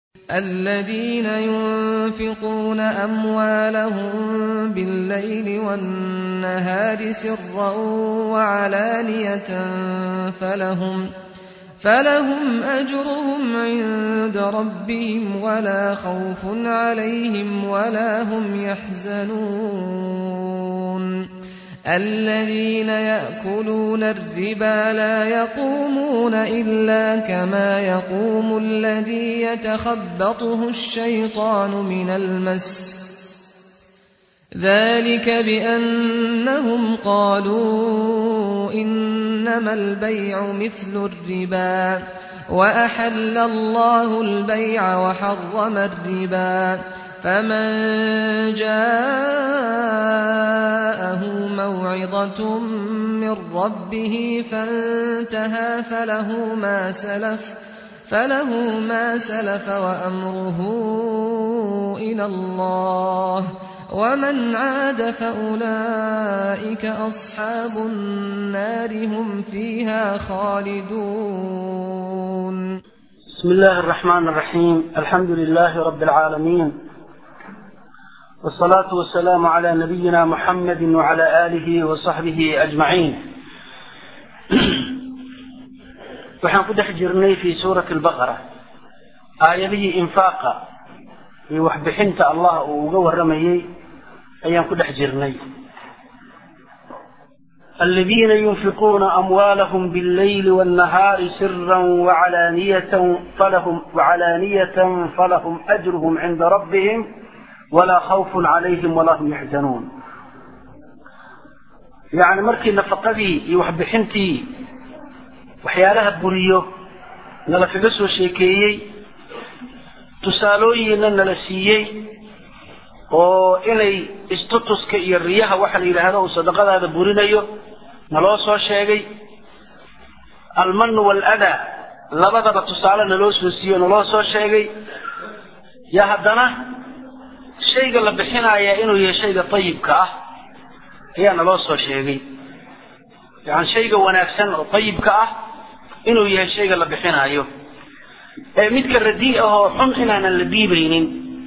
الذين ينفقون أموالهم بالليل والنهار سرا وعلانية فلهم فلهم أجرهم عند ربهم ولا خوف عليهم ولا هم يحزنون الذين يأكلون الربا لا يقومون إلا كما يقوم الذي يتخبطه الشيطان من المس ذلك بأنهم قالوا إنما البيع مثل الربا وأحل الله البيع وحرم الربا فمن جاءه موعظة من ربه فانتهى فله ما سلف فله ما سلف وأمره إلى الله ومن عاد فأولئك أصحاب النار هم فيها خالدون بسم الله الرحمن الرحيم الحمد لله رب العالمين والصلاة والسلام على نبينا محمد وعلى آله وصحبه أجمعين waxaan ku dhex jirnay fi suurati albaqara aayadihii infaaqa iyo waxbixinta allah uu uga warramayey ayaan ku dhex jirnay الذين ينفقون أموالهم بالليل والنهار سرا وعلانية فلهم وعلانية فلهم أجرهم عند ربهم ولا خوف عليهم ولا هم يحزنون يعني مركي نفقدي يوحبحنتي waxyaalaha buriyo nala kaga soo sheekeeyey tusaalooyinna nala siiyey oo inay istutuska iyo riyaha waxa la yidhaahdo uu sadaqadaada burinayo naloo soo sheegay almanu waaladaa labadaba tusaale naloo soo siiyo naloo soo sheegay yaa haddana shayga la bixinaaya inuu yahay shayga ayibka ah ayaa naloo soo sheegay yani shayga wanaagsan oo ayibka ah inuu yahay shayga la bixinaayo ee midka radii ah oo xun inaanan la dhiibaynin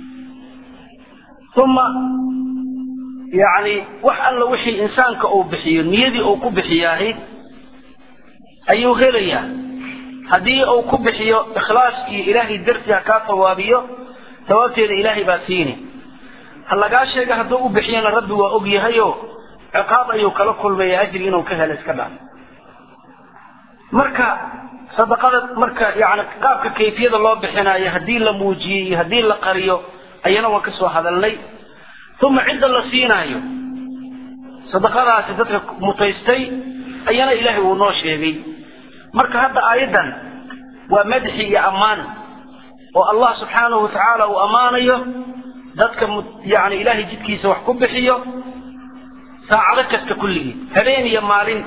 uma yani wax alla wixii insaanka uu bixiyo niyadii uu ku bixiyaahi ayuu helayaa haddii uu ku bixiyo ikhlaas iyo ilaahay darsi ha kaa tawaabiyo tawaabteeda ilaahay baa siini ha lagaa sheega hadduu u bixiyana rabbi waa og yahayo ciqaab ayuu kala kulmaya ajri inuu ka helo iska dhaaf marka sadaqada marka yani qaabka kayfiyada loo bixinayo haddii la muujiyey iyo haddii la qariyo ayana waan kasoo hadalnay uma cidda la siinaayo sadaqadaasi dadka mutaystay ayana ilaahay wuu noo sheegay marka hadda aayaddan waa madxi iyo ammaan oo allah subxaanahu watacaala uu ammaanayo dadka yani ilaahay jidkiisa wax ku bixiyo saacado kasta kulligii habeen iyo maalin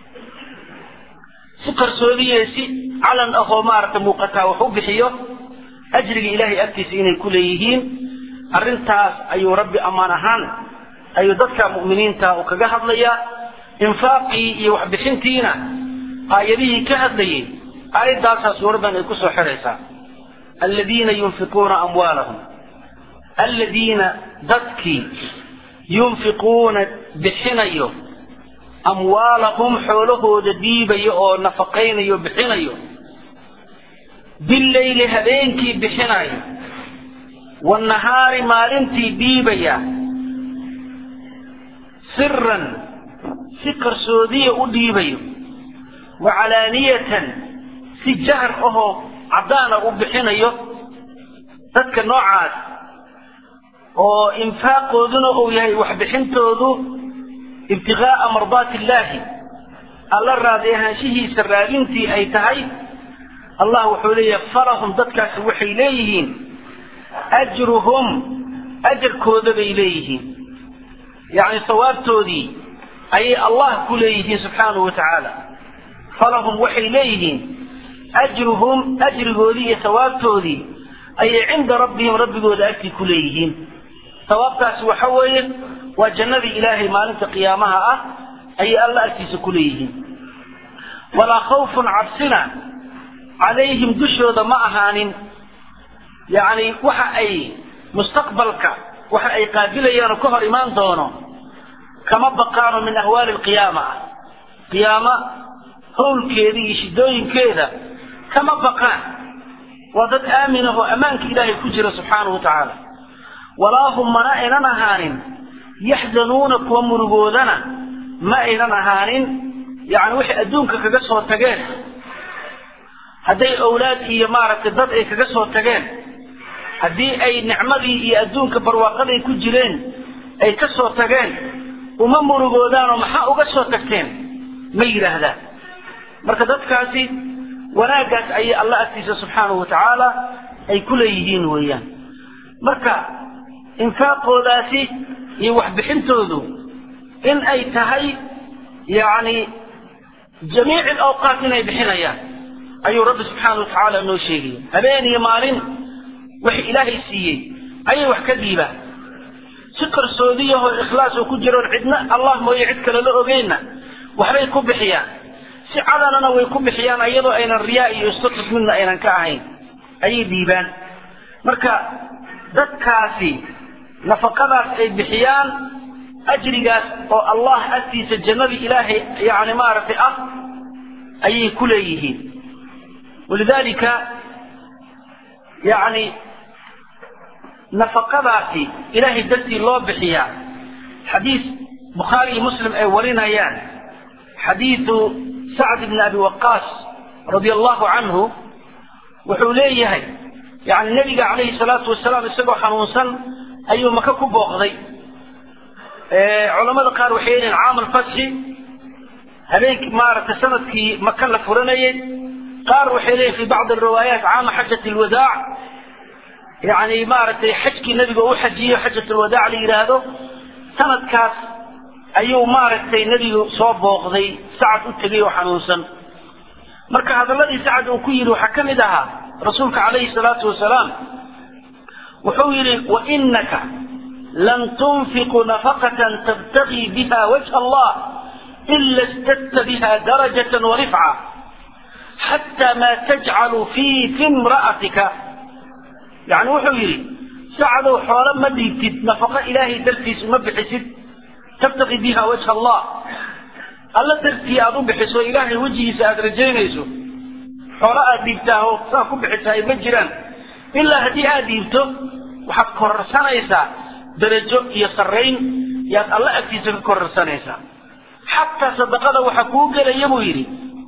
si qarsoodiye si calan ahoo maaragtay muuqataa wax u bixiyo ajriga ilaahay agtiisa inay ku leeyihiin arrintaas ayuu rabbi ammaan ahaan ayuu dadka mu'miniinta uu kaga hadlayaa infaaqii iyo waxbixintiina aayadihii ka hadlayay aayaddaasaa suuraddan ay kusoo xiraysaa aladiina yunfiquuna amwaalahum aladiina dadkii yunfiquuna bixinayo amwaalahum xoolahooda dhiibayo oo nafaqaynayo bixinayo billayli habeenkii bixinayo wanahaari maalintii dhiibaya siran si qarsoodiya u dhiibayo wa calaaniyatan si jahar ahoo caddaana u bixinayo dadka noocaas oo infaaqooduna uu yahay waxbixintoodu ibtigaaa mardaati illaahi alla raadi ahaanshihiisa raadintii ay tahay allah wuxuu leeyahay falahum dadkaasi waxay leeyihiin ajruhum ajarkooda bay leeyihiin yacni sawaabtoodii ayay allah ku leeyihiin subxaanahu wa tacaala falahum waxay leeyihiin ajruhum ajrigoodii iyo sawaabtoodii ayay cinda rabbihim rabbigooda agtii ku leeyihiin sawaabtaasi waxa weeye waa jannadii ilaahay maalinta qiyaamaha ah ayay alla agtiisa ku leeyihiin walaa khawfun cabsina calayhim dushooda ma ahaanin yacni waxa ay mustaqbalka waxa ay qaabilayaan oo ka hor imaan doono kama baqaano min ahwaali alqiyaama ah qiyaama howlkeeda iyo shidooyinkeeda kama baqaan waa dad aamin ah oo ammaanka ilaahay ku jira subxaanahu wa tacaala walaa hum mana aynan ahaanin yaxzanuuna kuwa murugoodana ma aynan ahaanin yacni waxay adduunka kaga soo tageen hadday owlaad iyo maaragtay dad ay kaga soo tageen haddii ay nicmadii iyo adduunka barwaaqaday ku jireen ay ka soo tageen uma murugoodaanoo maxaa uga soo tagteen ma yidhaahdaan marka dadkaasi wanaaggaas ayay alla agtiisa subxaanahu wa tacaala ay ku leeyihiin weeyaan marka infaaqoodaasi iyo waxbixintoodu in ay tahay yacni jamiic alawqaat inay bixinayaan ayuu rabbi subxaana wa tacaala noo sheegaya habeen iyo maalin wixii ilaahay siiyey ayay wax ka dhiibaan si qarsoodiyahoo ikhlaas oo ku jiroon cidna allah mooye cid kale la ogeynna waxbay ku bixiyaan si cadanana way ku bixiyaan iyadoo aynan riyaa iyo istatus midna aynan ka ahayn ayay dhiibaan marka dadkaasi nafaqadaas ay bixiyaan ajrigaas oo allah agtiisa jannadii ilaahay yani maaragtay ah ayay ku leeyihiin walidalika yani nafaqadaasi ilaahay dartii loo bixiyaa xadiis bukhaari iyo muslim ay warinayaan xadiidu sacd bni abi waqaas radia allahu canhu wuxuu leeyahay yani nebiga calayhi salaatu wasalaam isagoo xanuunsan ayuu maka ku booqday culamada qaar waxay leeyihin caam alfatxi habeenkii maaragtay sanadkii maka la furanayay qaar waxay leeyihin fi bacdi alriwaayaat caama xajat alwadaac yani maaragtay xajkii nebiga u xajiyo xajat alwadaac la yidhaahdo sanadkaas ayuu maaragtay nebigu soo booqday sacad u tegay oo xanuunsan marka hadalladii sacad uu ku yidhi waxaa ka mid ahaa rasuulka calayhi salaatu wasalaam wuxuu yidhi wainaka lan tunfiqu nafaqatan tabtagii biha wajha allah ila istadta biha darajatan warifca xataa ma tajcalu fii fi imra'atika yani wuxuu yidhi sacadow xoolo ma dhiibtid nafaqo ilaahay dartiis uma bixisid tabtaqi biha wajha allah alla dartii aada u bixiso ilaahay wejigiisa aada rajaynayso xoolo aada dhiibtaa oo saa ku bixisaay ma jiraan ilaa haddii aada dhiibto waxaad kororsanaysaa darajo iyo sarrayn yaad alla agtiisa ka kororsanaysaa xataa sadaqada waxa kuu gelaya buu yidhi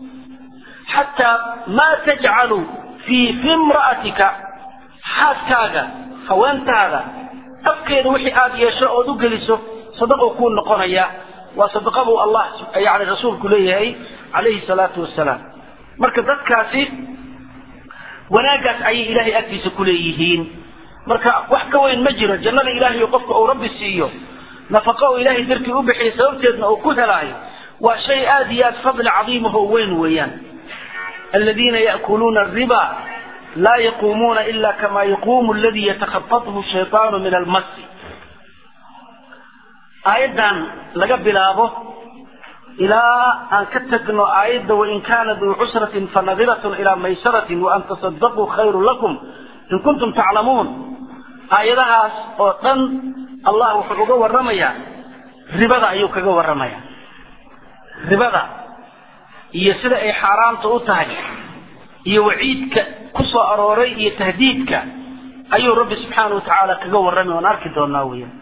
xataa maa tajcalu fii fi imra'atika xaaskaaga haweentaada afkeeda wixii aada yeesho ood u geliso sadaquu kuu noqonaya waa sadaqa buu allah yani rasuulku leeyahay calayhi salaatu wasalaam marka dadkaasi wanaaggaas ayay ilaahay agtiisa ku leeyihiin marka wax ka weyn ma jiro jannada ilaahay qofka uu rabbi siiyo nafaqo uu ilaahay dartii u bixiyo sababteedna uu ku helaayo waa shay aada iyo aad fadli cadiimahoo weyn weeyaan aladiina ya'kuluuna ariba laa yaquumuuna ila kama yaquumu aladii yatakhabathu shaytaanu min almasi aayaddan laga bilaabo ilaa aan ka tagno aayadda wain kaana duu cusratin fanadiratun ilaa maysaratin waan tasadaquu khayru lakum in kuntum taclamuun aayadahaas oo dhan allah wuxuu uga warramayaa ribada ayuu kaga warramaya ribada iyo sida ay xaaraamta u tahay iyo waciidka ku soo arooray iyo tahdiidka ayuu rabbi subxaana wa tacaala kaga warramay oan arki doonaa weeyaan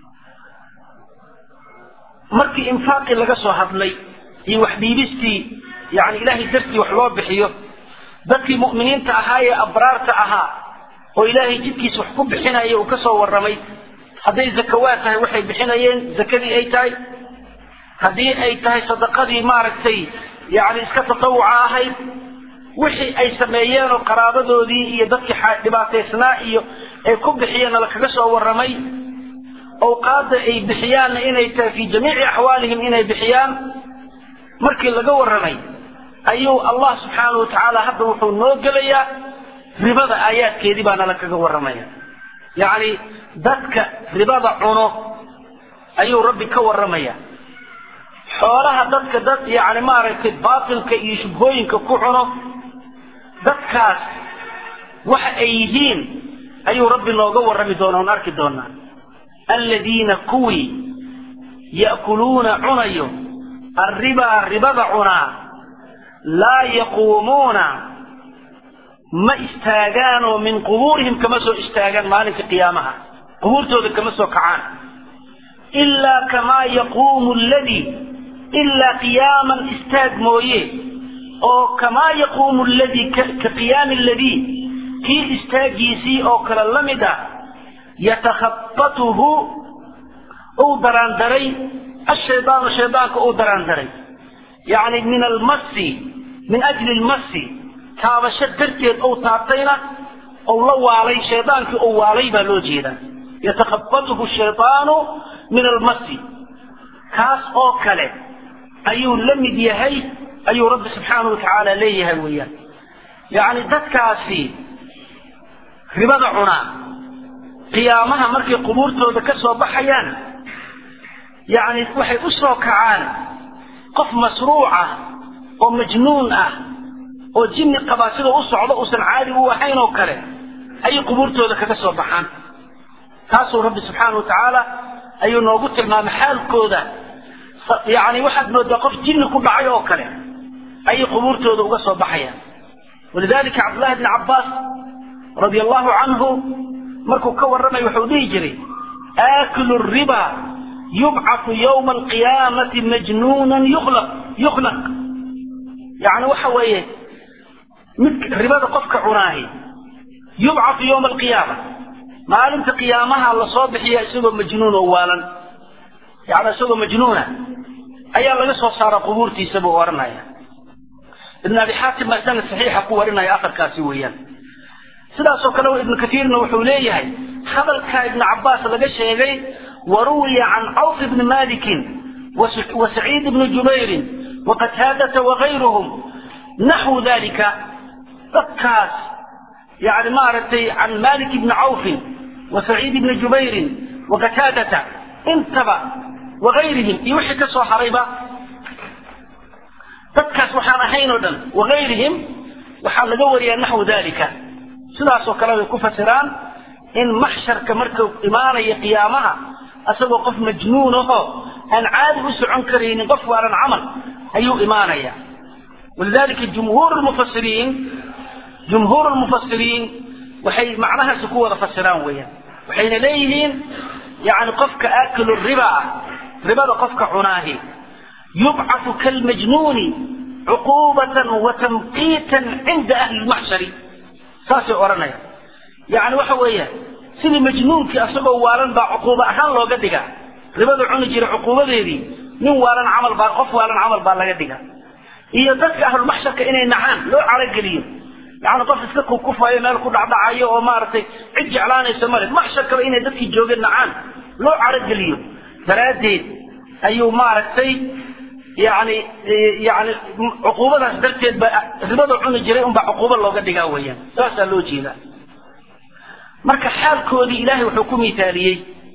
markii infaaqii laga soo hadlay iyo wax dhiibistii yani ilaahay dartii wax loo bixiyo dadkii mu'miniinta ahaa ee abraarta ahaa oo ilaahay jidkiisa wax ku bixinaya uu ka soo warramay hadday zakawaad tahay waxay bixinayeen zakadii ay tahay haddii ay tahay sadaqadii maaragtay yani iska tatawuca ahayd wixii ay sameeyeen oo qaraabadoodii iyo dadkii dhibaataysnaa iyo ay ku bixiyeenna lakaga soo warramay awqaadda ay bixiyaanna inay tahay fii jamiici axwaalihim inay bixiyaan markii laga warramay ayuu allah subxaana wa tacaala hadda wuxuu noo gelayaa ribada aayaadkeedii baana la kaga warramaya yacni dadka ribada cuno ayuu rabbi ka warramaya xoolaha dadka dad yani maaragtay baatilka iyo shubhooyinka ku cuno dadkaas waxa ay yihiin ayuu rabbi nooga warrami doona oon arki doonaa aladiina kuwii ya'kuluuna cunayo arribaa ribada cunaa laa yaquumuuna ma istaagaanoo min qubuurihim kama soo istaagaan maalinka qiyaamaha qubuurtooda kama soo kacaan ilaa kamaa yaquumu aladii ilaa qiyaaman istaag mooye oo kamaa yaquumu ladii ka qiyaami aladii kii istaagiisii oo kale la mid ah yatakhabatuhu uu daraandaray ashaydaanu shaydaanka uu daraandaray yacni min almasi min ajli lmasi taabasho darteed ou taabtayna ou la waalay shaydaankii ou waalay baa loo jeedaa yatakhabatuhu shaydaanu min almasi kaas oo kale ayuu la mid yahay ayuu rabbi subxaanahu watacaala leeyahay weeyaan yacni dadkaasi ribada cunaa qiyaamaha markay qubuurtooda ka soo baxayaan yacni waxay u soo kacaan qof masruuc ah oo majnuun ah oo jinni qabaa sida u socdo uusan caadi u ahayn oo kale ayay qubuurtooda kaga soo baxaan taasuu rabbi subxaana wa tacaala ayuu noogu tilmaamay xaalkooda yacni waxaad moodaa qof jinni ku dhacay oo kale ayay qubuurtooda uga soo baxayaan walidalika cabdullahi bni cabbaas radia allahu canhu markuu ka warramay wuxuu dhihi jiray aakilu riba yubcatu yowma alqiyaamati majnuunan yuklaq yuknaq yacni waxa weeye mid ribada qofka cunaahi yubcatu yowma alqiyaama maalinta qiyaamaha lasoo bixiya isagoo majnuun oo waalan yani isagoo majnuuna ayaa laga soo saara qubuurtiisa buu odhanaya ibn abi xaatim baa sanad saxiixa ku warinaya afarkaasi weeyaan sidaasoo kale ibnu katiirna wuxuu leeyahay hadalka ibnu cabbaas laga sheegay waruwiya can cawf ibni malikin wa saciid ibni jubayrin waqataadata wagayruhum naxwu dalika dadkaas yani maaragtay can malik ibni cawfin wa saciid ibni jubayrin waqataadata intaba wagayrihim iyo wixii ka soo harayba dadkaas waxaan ahayn oo dhan wagayrihim waxaa laga wariyaa naxwu dalika sidaasoo kale bay ku fasiraan in maxsharka markuu imaanaya qiyaamaha asagoo qof majnuun ahoo aan caadi u socon karaynin qof waalan camal ayuu imaanaya walidalika jumhuur lmufasiriin jumhuur lmufasiriin waxay macnahaasi ku wada fasiraan weeyaan waxayna leeyihiin yani qofka aakilu riba ah ribada qofka cunaahi yubcatu kalmajnuuni cuquubatan wa tamqiitan cinda ahli lmaxshari saasay odhanaya yani waxa weeya sidii majnuunkii asagoo waalan baa cuquubo ahaan looga dhigaa ribada cuni jira cuquubadeedii nin waalan camal baa qof waalan camal baa laga dhigaa iyo dadka ahlulmaxsharka inay nacaan loo carogeliyo yani qof iska kukufayo meel ku dhacdhacayo oo maaragtay cid jeclaanaysa male maxsharkaba inay dadkii joogeen nacaan loo carogeliyo daraaddeed ayuu maaragtay yani yani cuquubadaas darteed ba ribada cuni jiray unbaa cuquubo looga dhigaa weeyaan saasaa loo jeedaa marka xaalkoodii ilaahay wuxuu ku miaaliyey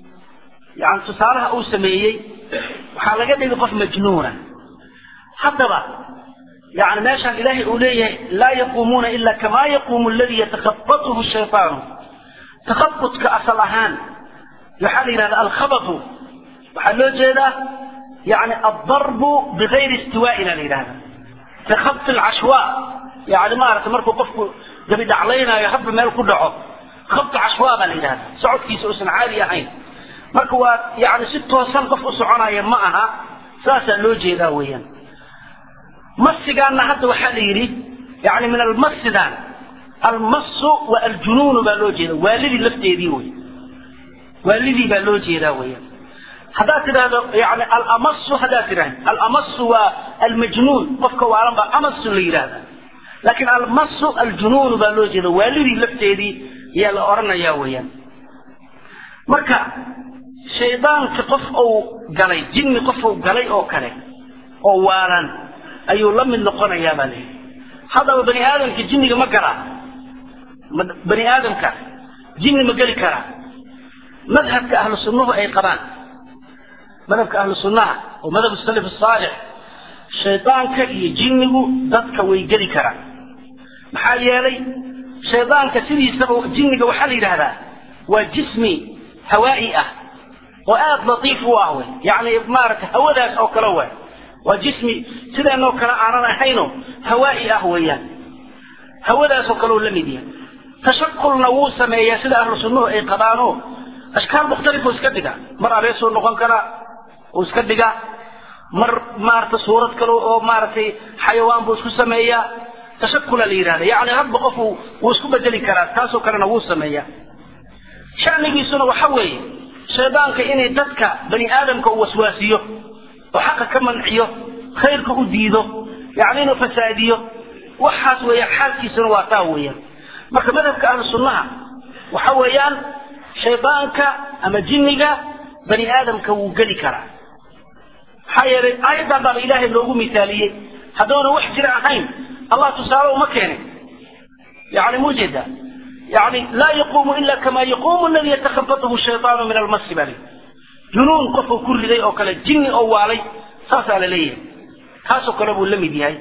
yani tusaalaha uu sameeyey waxaa laga dhigay qof majnuuna haddaba yani meeshaan ilaahay uu leeyahay laa yaquumuuna ila kamaa yaquumu aladii yatakhabatuhu shaytaanu takhabudka asal ahaan waxaa la yidhahda alkhabatu waxaa loo jeedaa yani aldarbu bigayri istiwaaina la yidhahda takhabti alcashwa yani maarata markuu qofku gabi dhaclaynaayo hadba meel ku dhaco khabti cashwa baa la yidhahda socodkiisa uusan caadi ahayn marka waa yani si toosan qof u soconaya ma aha saasaa loo jeedaa weeyaan masigaana hadda waxaa la yidhi yani min almasidan almasu wa aljunuunu baa loo jeeda waalidii lafteedii wey waalidii baa loo jeedaa weeyaan haddaad tidhahdo yani alamasu haddaad tidhahdo alamasu waa almajnuun qofka waalan baa amasu la yidhahda laakiin almasu aljunuunu baa loo jeeda waalidii lafteedii ayaa la odhanayaa weeyaan marka shaydaanka qof uu galay jinni qof uu galay oo kale oo waalan ayuu la mid noqonayaa baa layidhi haddaba bani aadamka jinniga ma galaa bani aadamka jinni ma geli karaa madhabka ahlu sunnuhu ay qabaan madhabka ahlu sunnaha oo madhab salaf saalix shaydaanka iyo jinnigu dadka way geli karaan maxaa yeelay shaydaanka sidiisaba jinniga waxaa la yidhahdaa waa jismi hawaa'i ah oo aada latiif u ah wey yacni maaragtay hawadaas oo kale waay waa jismi sideenoo kale aanan ahayno hawaa'i ah weeyaan hawadaas oo kale uu la mid yahay tashakulna wuu sameeyaa sida ahlu sunnuhu ay qabaano ashkaal mukhtalifu iska dhiga mar abeesuu noqon karaa uu iska dhigaa mar maarata suurad kale oo maaragtay xayawaan buu isku sameeyaa tashakula la yidhahda yacni hadba qof wuu isku bedeli karaa taasoo kalena wuu sameeyaa shanigiisuna waxa weeye shaydaanka inay dadka bani aadamka uu waswaasiyo oo xaqa ka manciyo khayrka u diido yacni inuu fasaadiyo waxaas weeya xaalkiisuna waa taa weeyaan marka madhabka ahlu sunnaha waxa weeyaan shaydaanka ama jinniga bani aadamka wuu geli karaa maxaa yeelay aayaddan baaba ilaahay loogu misaaliyey hadduuna wax jira ahayn allah tusaale uma keenin yani mujeeda yani laa yaquumu ila kama yaquumu aladi yatakhabatuhu shaytaanu min almasi baa lii junuun qofuu ku riday oo kale jinni oo waalay saasaa la leeyahay kaasoo kale buu la mid yahay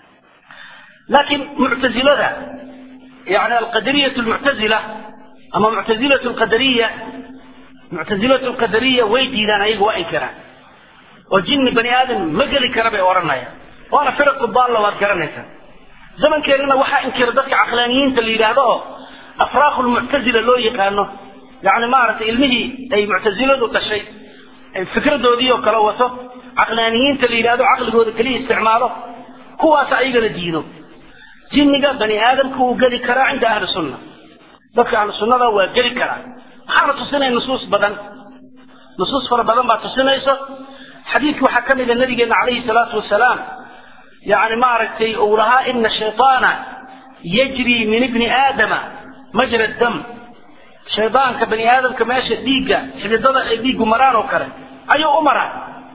laakiin muctazilada yani alqadariyat lmuctazila ama muctazilat lqadariya muctazilat lqadariya way diidaan ayaga waa inkiraan oo jinni bani aadam ma geli kara bay odhanayaan waana firaqu daalla waad garanaysaa zamankeenana waxaa inkira dadka caqlaaniyiinta la yidhaahdo oo afraaqu lmuctazila loo yaqaano yani maaragtay ilmihii ay muctaziladu dhashay fikradoodii oo kale wato caqlaaniyiinta la yidhahdo caqligooda keliya isticmaalo kuwaas ayagana diido jinniga bani aadamka wuu geli karaa cinda ahli sunna dadka ahlu sunnada waa geli karaa maxaana tusinaya nusuus badan nusuus fara badan baa tusinayso xadiidki waxaa ka mida nabigeena calayhi salaatu wasalaam yani maaragtay uu lahaa ina shayطaana yajri min ibni aadama majra dam shaydaanka bani aadamka meesha dhiigga xididada ay dhiiggu maraan oo kale ayuu u maraa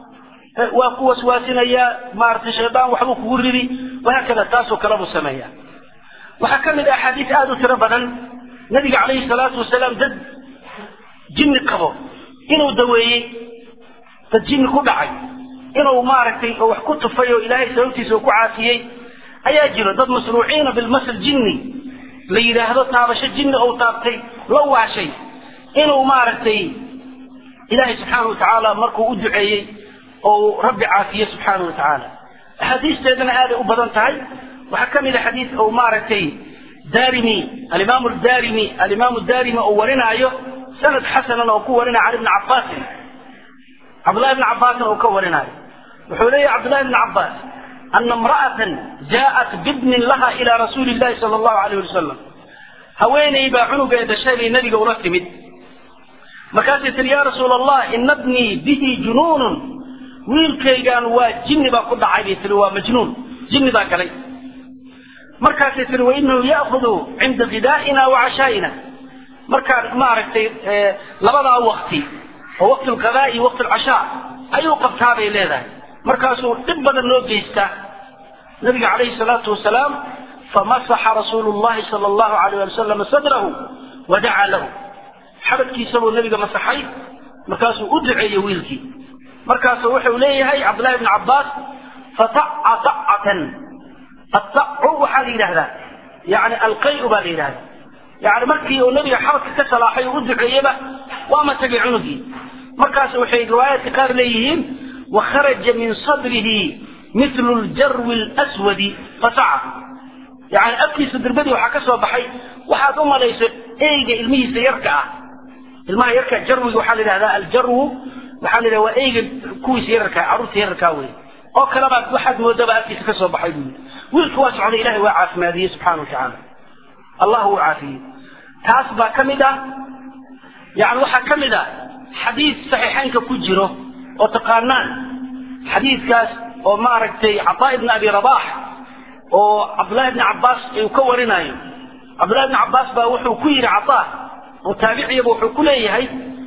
waa ku waswaasinayaa maaragtay shaydaan waxbuu kugu ridi wahaakada taasoo kale buu sameeya waxaa ka mid ah axaadiis aada u tiro badan nabiga calayhi salaatu wasalaam dad jinni qabo inuu daweeyey dad jinni ku dhacay inuu maaragtay wax ku tufay oo ilaahay sababtiisa uu ku caasiyey ayaa jiro dad masruuciina bilmasl jinni la yidhaahdo taabasho jinni ou taabtay la waashay inuu maaragtay ilaahay subxaana wa tacaala markuu u duceeyey oo rabbi caafiye subxaana wa tacaala axaadiisteedana aaday u badan tahay waxaa ka mid a xadiis ou maaragtay darimi alimaamu darimi alimaamu darimi oo warinaayo sanad xasanan oo ku warinaya cali bni cabaasin cabdullahi bni cabaasin oo ka warinaayo wuxuu leeyahy cabdullahi bni cabaas ana imra'atan jaءat bibnin laha ila rasuuli llahi sala allahu alayh wasalam haweeney baa cunugeeda dhashay bay nabiga ula timid markaasay tihi ya rasuula allah ina bnii bihi junuunun wiilkaygaan waa jinni baa ku dhacay bay tihi waa majnuun jinni baa galay markaasay tihi wainahu ya'kudu cinda gidaa'ina wa cashaa'ina markaan maaragtay labadaa wakti oo waqti alqadaa iyo waqti alcashaa ayuu qabtaa bay leedahay markaasuu dhib badan noo geystaa nabiga calayhi salaatu wasalaam famasaxa rasuulu llahi sala allahu alayh ali wasalam sadrahu wa dacaa lahu xabadkiisabuu nabiga masaxay markaasuu u duceeyey wiilkii markaasu wuxuu leeyahay cabdullahi bni cabbaas fataca tacatan atacu waxaa la yidhahdaa yani alqayu baa la yidhahdaa yani markii uu nabiga xabadka ka salaaxay oo u duceeyeba waa matagay cunugii markaas waxay riwaayaadka qaar leeyihiin wakharaja min sadrihi mithlu ljarwi lswadi fasaca yani afkiisa dirbadii waxaa ka soo baxay waxaad u malayso eyga ilmihiisa yarka ah ilmaha yarka jarwiga waxaa la yidhahdaa aljarwu waxaa la yidhahda waa eyga kuwiisa yararkaa carruurta yararkaa wey oo kalebaad waxaad moodaba afkiisa ka soo baxay buu yidhi wiilka waa socday ilahay waa caafimaadiyey subxana wa tacaala allah uu caafiyey taas baa ka mid ah yani waxaa ka mid ah xadiid saxiixaynka ku jiro oo taqaanaan xadiidkaas oo maaragtay cataa ibni abi rabax oo cabdullahi ibni cabbaas uu ka warinayo cabdullahi ibni cabbaas baa wuxuu ku yidhi cataa oo taabiciyaba wuxuu ku leeyahay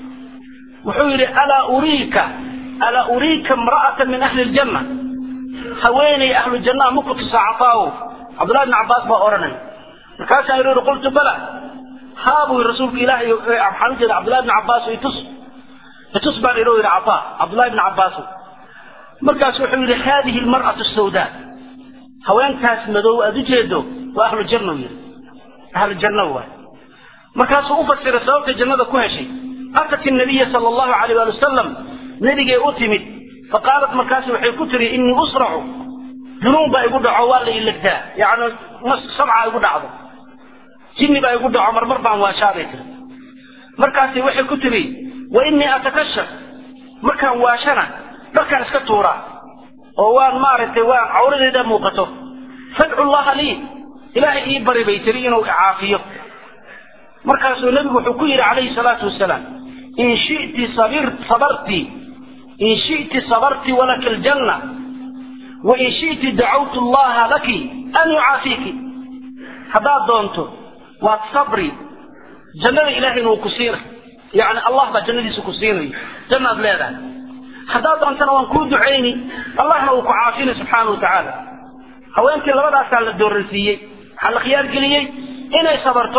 wuxuu yidhi alaa uriika alaa uriika imra'atan min ahli ljanna haweeney ahlu jannaha ma ku tusaa cataawo cabdullahi ibni cabbaas baa odhanaya markaasaan yidhi qultu bala haa buu yidhi rasuulka ilaahay waxaan u jeeda cabdullahi ibni cabbaas itus itus baan idhi yidhi cataa cabdullahi ibni cabbaas markaas wuxuu yidhi haadihi almar'atu sawdaa haweentaas madow aad u jeedo waa ahlu janna u yidhi ahlu janno waay markaasuu u fasiray sababta jannada ku heshay atat nabiya sala allahu alayh waali wasalam nebigay u timid faqaalat markaasi waxay ku tiri inii usracu junuun baa igu dhaco waa la ilegtaa yani sabca igu dhacdo jinni baa igu dhaco marmar baan waashaabay tiri markaasi waxay ku tiri wa inii atakashaf markaan waashana dharkaan iska tuuraa oo waan maaragtay waan cawradeeda muuqato fadcu llaha lii ilaahay ii bari bay tiri inuu icaafiyo markaasuu nebigu wuxuu ku yidhi calayhi salaatu wasalaam in shiti sabir sabarti in shiti sabarti walaka aljanna wain shiti dacawtu llaha laki an yucaafiiki haddaad doonto waad sabri jannada ilahayna uu ku siinay yani allah baa jannadiisa ku siinayo jannaad leedahay haddaad doontana waan kuu ducayni allahna uu ku caafinay subxaana wa tacaala haweenkii labadaasaa la dooransiiyey waxaa la khiyaargeliyey inay sabarto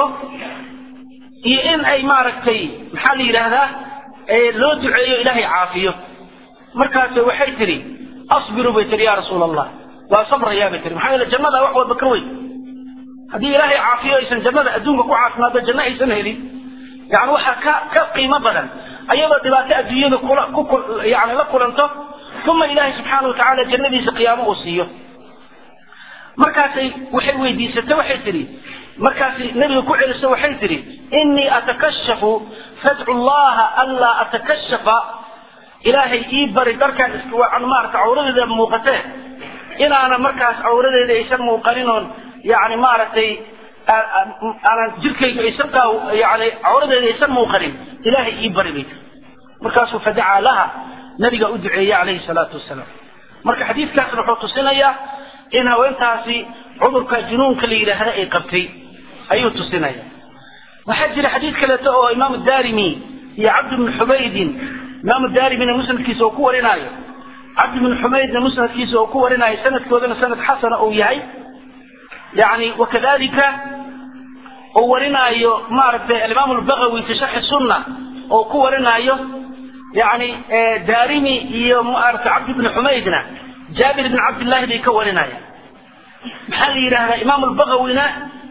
iyo in ay maaragtay maxaa la yidhaahdaa loo duceeyo ilaahay caafiyo markaas waxay tidhi asbiru bay tihi ya rasuul allah waa sabrayaa bay tihi maxaa yeele jannada wax walba ka weyn haddii ilaahay caafiyo aysan jannada adduunka ku caafimaado janno aysan helin yani waxaa ka ka qiimo badan ayadoo dhibaato adduunyada kula ku yani la kulanto uma ilaahay subxaana watacaala jannadiisa qiyaamo uu siiyo markaasay waxay weydiisatay waxay tidhi markaasi nebiga ku celiso waxay tidhi inii atakashafu fadcu llaha anlaa atakashafa ilaahay ii bari darkaan maarata cawradeeda muuqatee inaana markaas cawradeeda aysan muuqanin oon yani maaragtay aanan jirkayga aysan yani cawradeeda aysan muuqanin ilaahay ii bari bay tiri markaasuu fadacaa laha nabiga u duceeyey calayhi salaatu wasalaam marka xadiidkaasna wuxuu tusinayaa in haweentaasi cudurka junuunka la yidhaahda ay qabtay ayuu tusinaya waxaa jira xadiid kaleeto oo imaamu daarimi iyo cabd bnu xumaydin imaamu daarimina musnadkiisa oo ku warinaayo cabd bnu xumaydna musnadkiisa oo ku warinaayo sanadkoodana sanad xasana uu yahay yani wakadalika uu warinaayo maaragtay alimaam lbagawi fi sharxi sunna oo ku warinaayo yani daarimi iyo maaragtay cabd bnu xumaydna jaabir bn cabdillahi bay ka warinayaan maxaa la yidhahdaa imaam lbagawina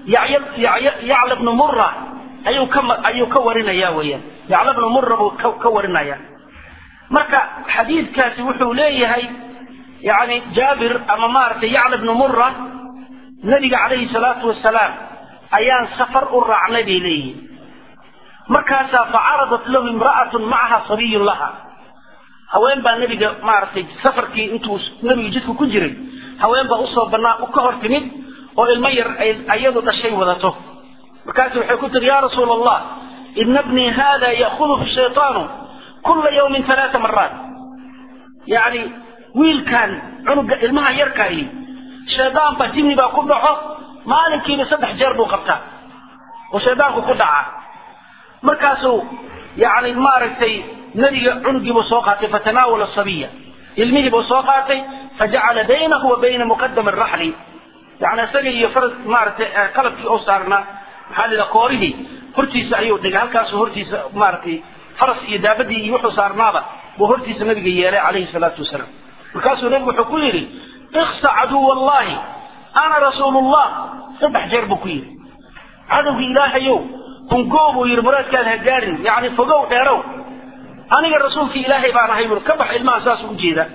yacla bnu mura ayuu ka ayuu ka warinaya weyaan yacla bnu mura buu ka warinaya marka xadiidkaasi wuxuu leeyahay yani jaabir ama maaragtay yacla bnu mura nabiga calayhi salaatu wasalaam ayaan safar u raacnay bay leeyihin markaasaa facaradat lahu imra'atun macaha sabiyun laha haween baa nebiga maaragtay safarkii intuu nebiga jidku ku jiray haween baa usoo banaa ka hor timid oo ilmo yar ay ayadu dhashay wadato markaasu waxay ku tiri ya rasuul allah ina bnii hada ya'khuduhu shaytaanu kula yawmin halaata maraat yacni wiilkan cunuga ilmaha yarkaayi shaydaan baa jinni baa ku dhaco maalinkiiba saddex jeer buu qabtaa oo shaydaanku ku dhacaa markaasuu yani maaragtay nebiga cunugiibuu soo qaatay fatanaawala sabiya ilmihiibuu soo qaatay fajacala baynahu wa bayna muqadami raxli yani isaga iyo faras maaragtay qalabkii oo saarnaa maxaa la yidhaha koorihii hortiisa ayuu dhigay halkaasuu hortiisa maaragtay faras iyo daabadii iyo wuxuu saarnaaba buu hortiisa nabiga yeelay calayhi salaatu wasalaam markaasuu nebigu wuxuu ku yidhi iksa caduw allahi ana rasuulullah saddex jeer buu ku yidhi cadowgii ilaahayow hungoo buu yidhi muraadkaada ha gaarin yani fogow dheerow aniga rasuulkii ilaahay baan ahay bur ka bax ilmaha saasuu ujeeda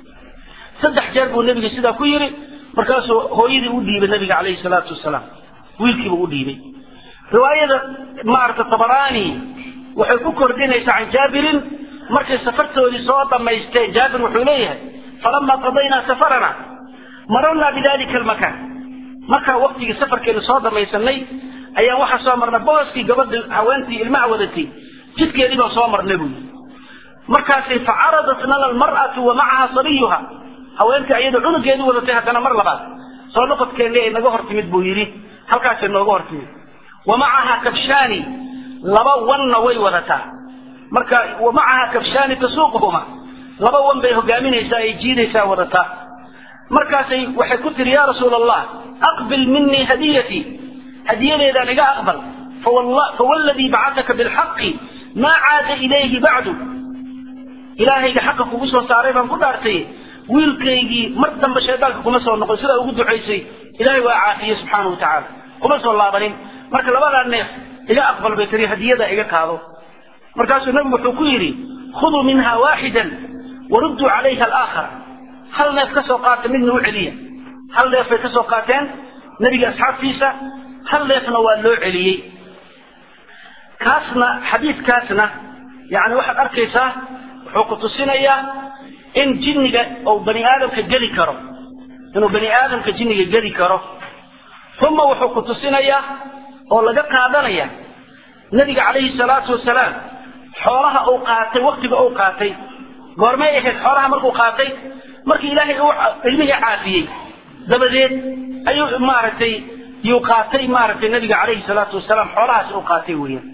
saddex jeer buu nebiga sidaa ku yidhi markaasuu hooyadii u dhiibay nabiga calayhi salaatu wasalaam wiilkiibuu u dhiibay riwaayada maarata tabaraani waxay ku kordhinaysaa can jaabirin markay safartoodii soo dhammaysteen jaabir wuxuu leeyahay falama qadaynaa safarana mararnaa bidalika almakaan markaa waktigii safarkeenu soo dhamaysanay ayaan waxaa soo marnay booskii gabadha haweentii ilmaha wadatay jidkeedii baan soo marnay buu yidhi markaasay facaradat lana almar'atu wa macaha sabiyuha haweentii ayadoo cunugeedii wadatay haddana mar labaad soo noqodkeeni ay naga hor timid buu yidhi halkaasay nooga hor timid wa macaha kabshaani laba wanna way wadataa marka wa macaha kabshaani tasuuquhuma laba wan bay hogaaminaysaa ay jiidaysaa wadataa markaasay waxay ku tiri ya rasuul allah aqbil minii hadiyatii hadiyadeedaan iga aqbal fawalladii bacataka bilxaqi maa caada ilayhi bacdu ilaahayga xaqa kugu soo saaray baan ku dhaartay wiilkaygii mar dambe shaydaanka kuma soo noqon sidaa ugu ducaysay ilahay waa caafiye subxaana wa tacaala kuma soo laabanin marka labadaa neef iga aqbal bay tiri hadiyada iga qaado markaasuu nabigu wuxuu ku yidhi khuduu minha waaxidan warudduu calayha alaakhar hal neef ka soo qaata midna u celiya hal neef bay ka soo qaateen nebiga asxaabtiisa hal neefna waa loo celiyey kaasna xadiidkaasna yani waxaad arkaysaa wuxuu ku tusinayaa in jinniga uu bani aadamka geli karo inuu bani aadamka jinniga geli karo uma wuxuu ku tusinayaa oo laga qaadanaya nabiga calayhi salaatu wasalaam xoolaha uu qaatay waktiga uu qaatay goormay ahayd xoolaha markuu qaatay markii ilaahay uu ilmihii caafiyey dabadeed ayuu maaragtay yuu qaatay maaragtay nabiga calayhi salaatu wasalaam xoolahaas uu qaatay weeyaan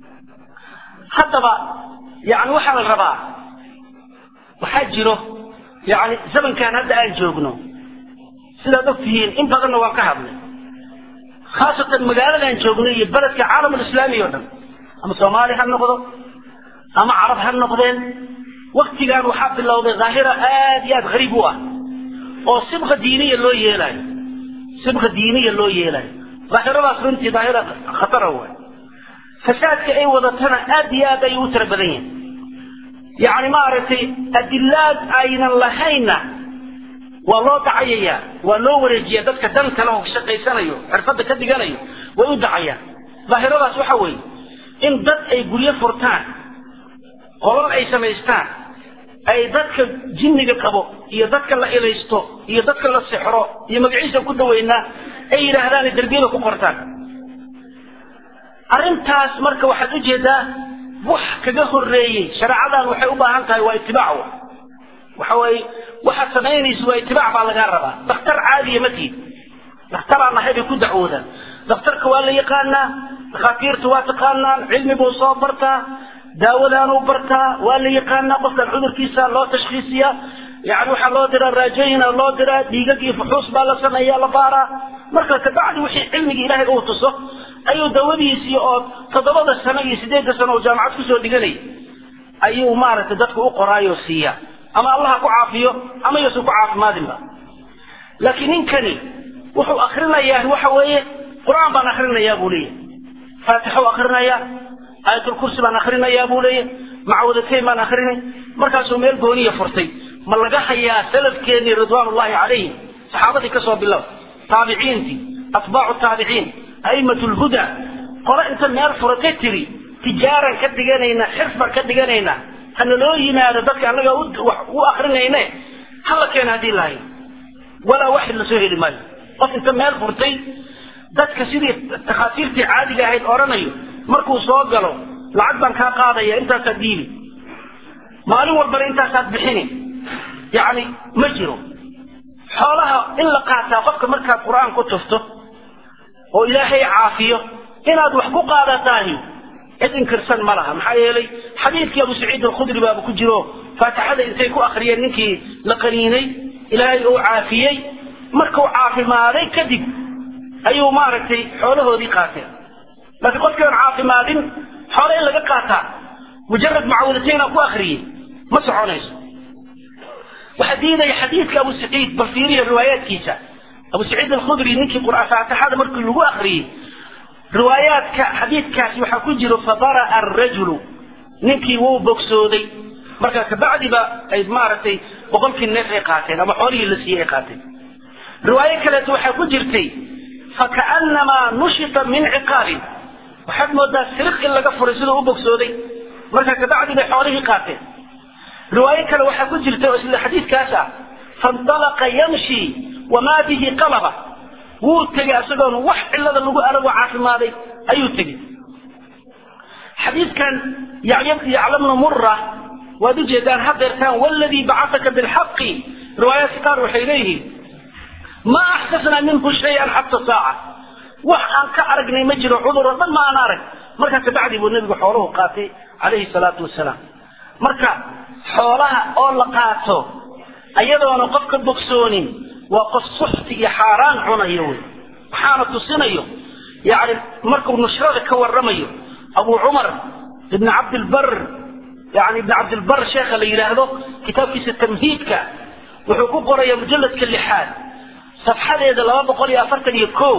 haddaba yani waxaa la rabaa waxaa jiro yani zamankan hadda aan joogno sidaad og tihiin in badanna waan ka hadlay khaasatan magaaladan joogno iyo beledka caalamulislaami o dhan ama soomaali ha noqdo ama carab ha noqdeen waktigan waxaa bilowday dhaahira aad iyo aad hariib u ah oo sibqa diiniya loo yeelaayo sibqa diiniya loo yeelaayo dhaahiradaas runtii dhaahira khatara waay fasaadka ay wadatana aad iyo aad ayuu u tira badan yahay yacni maaragtay adilaad aynan lahaynna waa loo dacayayaa waa loo wareejiyaa dadka dan kale oo shaqaysanayo xirfadda ka dhiganayo way u dacayaan daahiradaas waxa weeye in dad ay guryo furtaan qolal ay samaystaan ay dadka jinniga qabo iyo dadka la ilaysto iyo dadka la sixro iyo magaciisa ku daweynaa ay yidhaahdaan derbiyada ku qortaan arrintaas marka waxaad ujeedaa wax kaga horeeyey shareecadan waxay u baahan tahay waa itibaac waxa weye waxaad samaynaysa waa itibaac baa lagaa rabaa dakhtar caadiya ma tiid dakhtaraan nahay bay ku dacwoodaan dakhtarka waa la yaqaanaa dhakhaatiirta waa taqaanaan cilmi buu soo bartaa daawadaanuu bartaa waa la yaqaanaa qofkan cudurkiisa loo tashkiisiyaa yani waxaa loo diraa raajooyina loo diraa dhiigag iyo fuxuus baa la sameeya la baaraa marka kabacdi wixii cilmigii ilaahay uu tuso ayuu dawadiisii oo toddobada sano iyo sideedda sano oo jaamacad kusoo dhiganay ayuu maaragtay dadka u qoraayo siiya ama allaha ku caafiyo ama yuusan ku caafimaadinba laakiin ninkani wuxuu akrinayaa waxa weeye qur-aan baan akrinayaa buu leeyahy faatixou akrinayaa aayatulkursi baan akrinayaa buu leeyahy macawadateyn baan akrinay markaasuu meel gooniya furtay ma laga hayaa salafkeenii ridwaanullahi calayhim saxaabadii kasoo bilow taabiciintii atbaacu taabiciin aimatu lhuda qole inta meel furatay tiri tijaaran ka dhiganaynaa xirf baan ka dhiganaynaa hana loo yimaado dadka annaga u akrinayne hala keena haddii lahayn walaa waxid lasoo heli maayo qof inta meel furtay dadka sidii takhaatiirtii caadiga ahayd odhanayo markuu soo galo lacag baan kaa qaadaya intaasaad diibi maalin walbana intaasaad bixini yacni ma jiro xoolaha in la qaataa qofka markaad qur-aan ku tufto oo ilaahay caafiyo inaad wax ku qaadataahi cid inkirsan ma laha maxaa yeelay xadiidkii abu saciid alkhudri baaba ku jiro faatixada intay ku akriyeen ninkii la qaniinay ilaahay uu caafiyey markuu caafimaaday kadib ayuu maaragtay xoolahoodii qaateen laakiin qofkii aan caafimaadin xoole in laga qaataa mujarad macawudataynaa ku akriyey ma soconayso waxaa diidaya xadiidka abu saciid bal fiiriya riwaayaadkiisa abu saciid alkhudri ninkii qur'aan faatixada markii lagu akriyey riwaayaadka xadiidkaasi waxaa ku jiro fabara'a arajulu ninkii wuu bogsooday marka kabacdiba ay maaragtay boqolkii neef ay qaateen ama xoolihii la siiyey ay qaateen riwaayo kaleeto waxaa ku jirtay fakaannamaa nushita min ciqaabin waxaad moodaa siriq in laga furay siduu u bogsooday marka kabacdi bay xoolihii qaateen riwaayo kale waxaa ku jirta oo isla xadiidkaas ah faintalaqa yamshi wamaa bihi qalaba wuu tegey isagoon wax cilada lagu arago caafimaaday ayuu tegey xadiidkan yaclamnu mura waad ujeedaan hadeertaan waladii bacataka bilxaqi riwaayaadka qaar waxay leeyihiin ma axsasnaa minhu shayan xata saaca wax aan ka aragnay ma jiro cudur oo dhan ma aan arag markaa kabacdi buu nebigu xooluhu qaatay calayhi salaatu wasalaam marka xoolaha oo la qaato ayadoona qof ka bogsoonin waa qof suxti iyo xaaraan cunayo wey waxaana tusinayo yani markuu nushrada ka waramayo abu cumar ibn cabdilbar yani ibn cabdilbar sheekha la yidhaahdo kitaabkiisa tamhiidka wuxuu ku qoraya mujalladka lixaad safxadeeda laba boqol iyo afartan iyo ko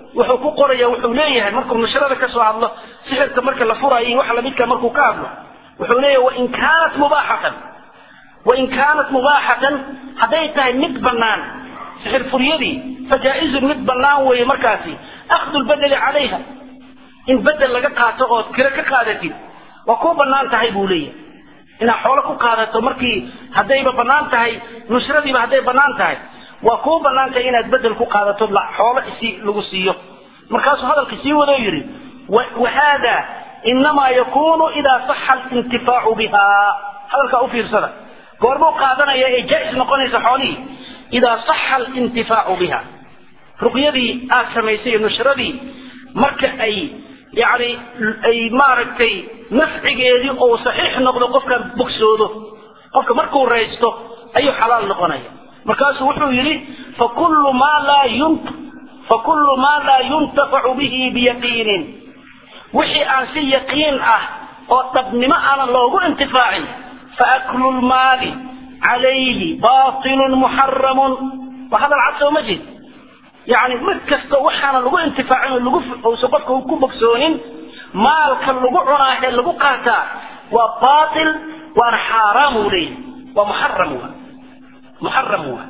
wuxuu ku qoraya wuxuu leeyahay markuu nashrada ka soo hadlo sixirka marka la furayo waxa lamidka markuu ka hadlo wuxuu leeyahay wain kaanat mubaaxatan wain kaanat mubaaxatan hadday tahay mid bannaan sixir furyadii fajaa-izun mid bannaan weeye markaasi akhdu lbedeli calayha in bedel laga qaato ood kiro ka qaadatid waa kuu bannaan tahay buu leeyahay inaad xoolo ku qaadato markii haddayba bannaan tahay nusradiiba hadday bannaan tahay waa kuu bannaan tahay inaad bedel ku qaadato xoolo isi lagu siiyo markaasuu hadalka sii wado yidhi wa haada inamaa yakunu idaa saxa alintifaacu biha hadalkaa u fiirsada goormuu qaadanaya ee jaa-is noqonaysa xoolihii idaa saxa alintifaacu biha ruqyadii aad samaysay nushradii marka ay yani ay maaragtay nafcigeedii ou saxiix noqdo qofkaan bogsoodo qofka markuu raysto ayuu xalaal noqonaya markaasuu wuxuu yidhi fakullu maa laa yunt fakullu maa laa yuntafacu bihi biyaqiinin wixii aan si yaqiin ah oo dhabnimo aanan loogu intifaacin faaklu lmaali calayhi batilun muxaramun waa hadal cad soo ma jeed yani mid kasta waxaana lagu intifaacin oo lagu uusan qofka ku bogsoonin maalka lagu cunaa ee lagu qaataa waa batil waana xaaraam uu leeyahay waa muxaram wa muxaram wa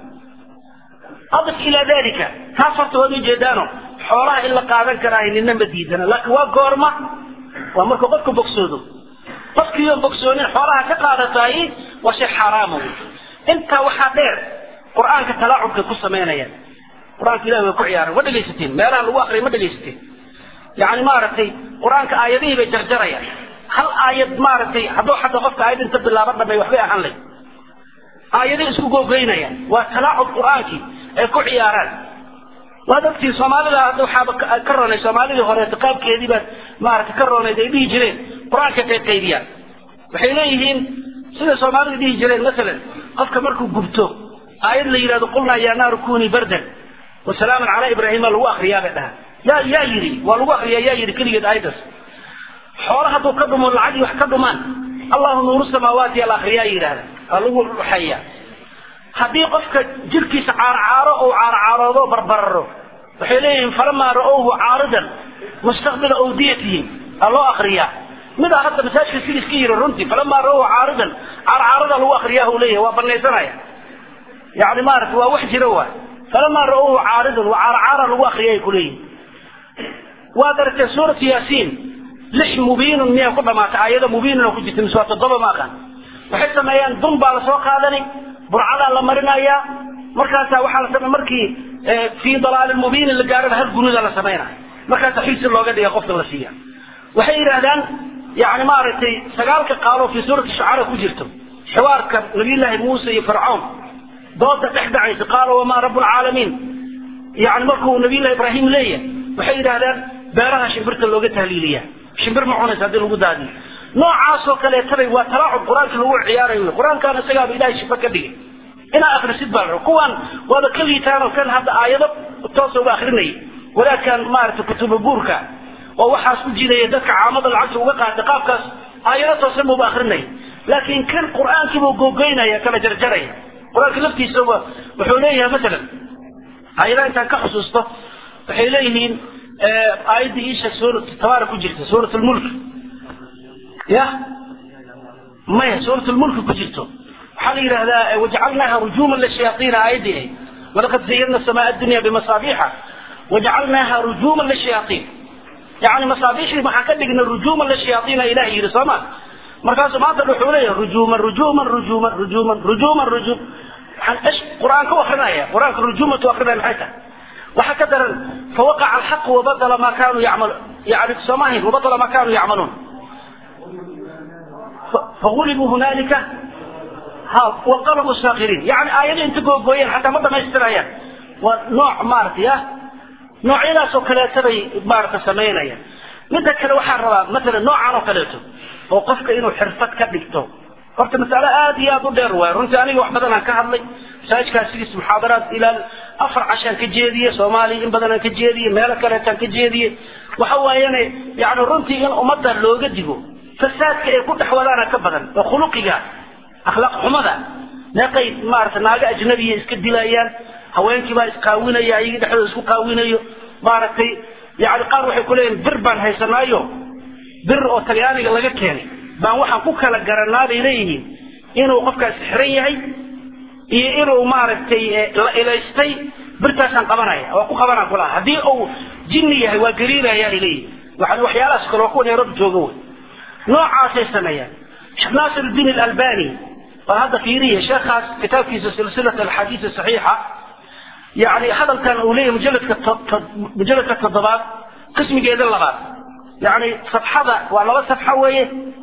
adif ilaa dalika taas horta waad ujeedaano xoolaha in la qaadan karaayo nina ma diidana laakiin waa goorma waa markuu qofka bogsoodo qofkiiyoon bogsoonin xoolaha ka qaadataay waa shay xaaraama wey intaa waxaa dheer qur-aanka talaacubkay ku samaynayaan qur-aanka ilahi way ku ciyaaran ma dhegaysateen meelaha lagu akriya ma dhegaysateen yani maaragtay qur-aanka aayadihii bay jarjarayaan hal aayad maaragtay hadduu xataa qofka aayad inta bilaaba dhamay waxbay ahaan lay aayadihii isku googeynayaan waa talaacub qur-aankii ay ku ciyaaraan waad ogtiin soomaalida hadda waxaaba ka ronay soomaalidii horeeto qaabkeedii baad maaragtay ka ronayd ay dhihi jireen qur-aanka qaybqaybiyaan waxay leeyihiin sida soomaalida dhihi jireen masalan qofka markuu gubto aayad la yidhahdo qulnaa yaa naaru kunii bardan wasalaaman calaa ibraahima lagu akriyaa bay dhahaan yaa yaa yidhi waa lagu akriyaa yaa yidhi keligeed aayaddaas xoolo hadduu ka dhumo lacagii wax ka dhumaan allahu nuuru samaawaati ala akriyaa yidhahda waa lagu ruxayaa haddii qofka jirkiisa caarcaaro ou caarcaaroodo barbararo waxay leeyihiin falamaa ra-owhu caaridan mustaqbila awdiyatihim aa loo akriyaa midaa hadda masaajka sida iska yiri runtii falamaa ra-owhu caaridan caarcaarada lagu akriyaa uu leeyahay waa banaysanaya yani maarata waa wax jira waay falamaa ra-owhu caaridan waa caarcaara lagu akriya ay kuleeyihin waad aragtee suuratu yaasiin lix mubiinun miyay ku dhamaatay aayada mubiinuna ku jirta mise waa toddoba ma aqaan waxay sameeyaan dun baa lasoo qaadani burcadaa la marinayaa markaasaa waxaa la samey markii fii dalaalin mubiinin la gaarana hal gunuda la samaynaya markaasaa xilsi looga dhiga qofka la siiya waxay yidhaahdaan yani maaragtay sagaalka qaalo fii suurati shucara ku jirto xiwaarka nabiyullaahi muuse iyo fircawn dooda dhex dhacaysa qaala wamaa rabu lcaalamiin yani markuu nabiyullahi ibraahim leeyahay waxay yidhahdaan beeraha shimbirta looga tahliiliya shimbir ma cunaysa haddii lagu daadiyo noocaasoo kaleetabay waa talaacub qur-aanka lagu ciyaarayo wey qur-aankaana isagaaba ilahay shifa ka dhigay inaa akrisid baa la kuwaan waaba ka liitaanoo kan hadda aayado toosa uga akrinaya wadaadkan maaragtay kutuba buurka oo waxaas u jidaya dadka caamada lacagta uga qaata qaabkaas aayado toosan buuba akrinaya laakiin kan qur-aankiibuu googoynaya kala jarjaraya qur-aanka laftiisaba wuxuu leeyahay masalan aayadaha intaan ka xusuusto waxay leeyihiin aayaddii iisha suurat tabaara ku jirta suurat lmulk ya maya suurat lmulki ku jirto waxaa la yidhahdaa wajacalnaaha rujuuman lishayaaiina aayaddii ahayd walaqad zayadna samaa addunya bimasaabiixa wajacalnaaha rujuuman lishayaaiin yani masaabiixdii maxaa ka dhigna rujuuman lishayaaiina ilaah yidhi sooma markaasuu maanta wuxuu leeyahay rujuuman rujuuman rujuuman rujuuman rujuuman rujuum waxaan ish qur-aan ka akrinaya qur-aanka rujuumatu akrinaya maxay tahay waxaa ka daran fawaqaca alxaqu wabadala ma kanuu yacmal yani soomahin wabadala ma kanuu yacmaluun fagulibuu hunaalika ha wanqalabuu saakiriin yani aayado inta googooyeen xataa ma dhamaystirayaan waa nooc maaragtay ah noocyadaasoo kaleeto bay maarata samaynayaan midda kale waxaan rabaa masalan noocan oo kaleeto oo qofka inuu xirfad ka dhigto horta masalo aad iyo aad u dheer waay runtii aniga wax badan aan ka hadlay masaajidkaas sidiis muxaadaraad ilaa afar cashaan ka jeediye soomaaliya in badan aan ka jeediye meelo kaleetaan ka jeediye waxa waayane yani runtii in ummadda looga digo fasaadka ay ku dhex wadaana ka badan oo khuluqiga akhlaaq xumada meeqay maarata naago ajnabiya iska dilayaan haweenkii baa isqaawinaya ayagii dhexdooda isku qaawinayo maaragtay yani qaar waxay ku leeyihin bir baan haysanaayo bir oo talyaaniga laga keenay baan waxaan ku kala garanaa bay leeyihiin inuu qofkaasi xiran yahay iyo inuu maaragtay la ilaystay birtaasaan qabanaya waa ku qabanaan kulaha haddii uu jinni yahay waa gariiraya ay leeyihin waxaan waxyaalahaas kale waa kuwa nairobi jooga wey noocaasay sameeyaan sheekh naasir الdiin اlalbani baa hadda fiiriya sheekhaas kitaabkiisa silsilat alxadiis saxiixa yani hadalkan uu leeyahy mujaladka mujaladka toddobaad qismigeeda labaad yani safxada waa laba safxo weeye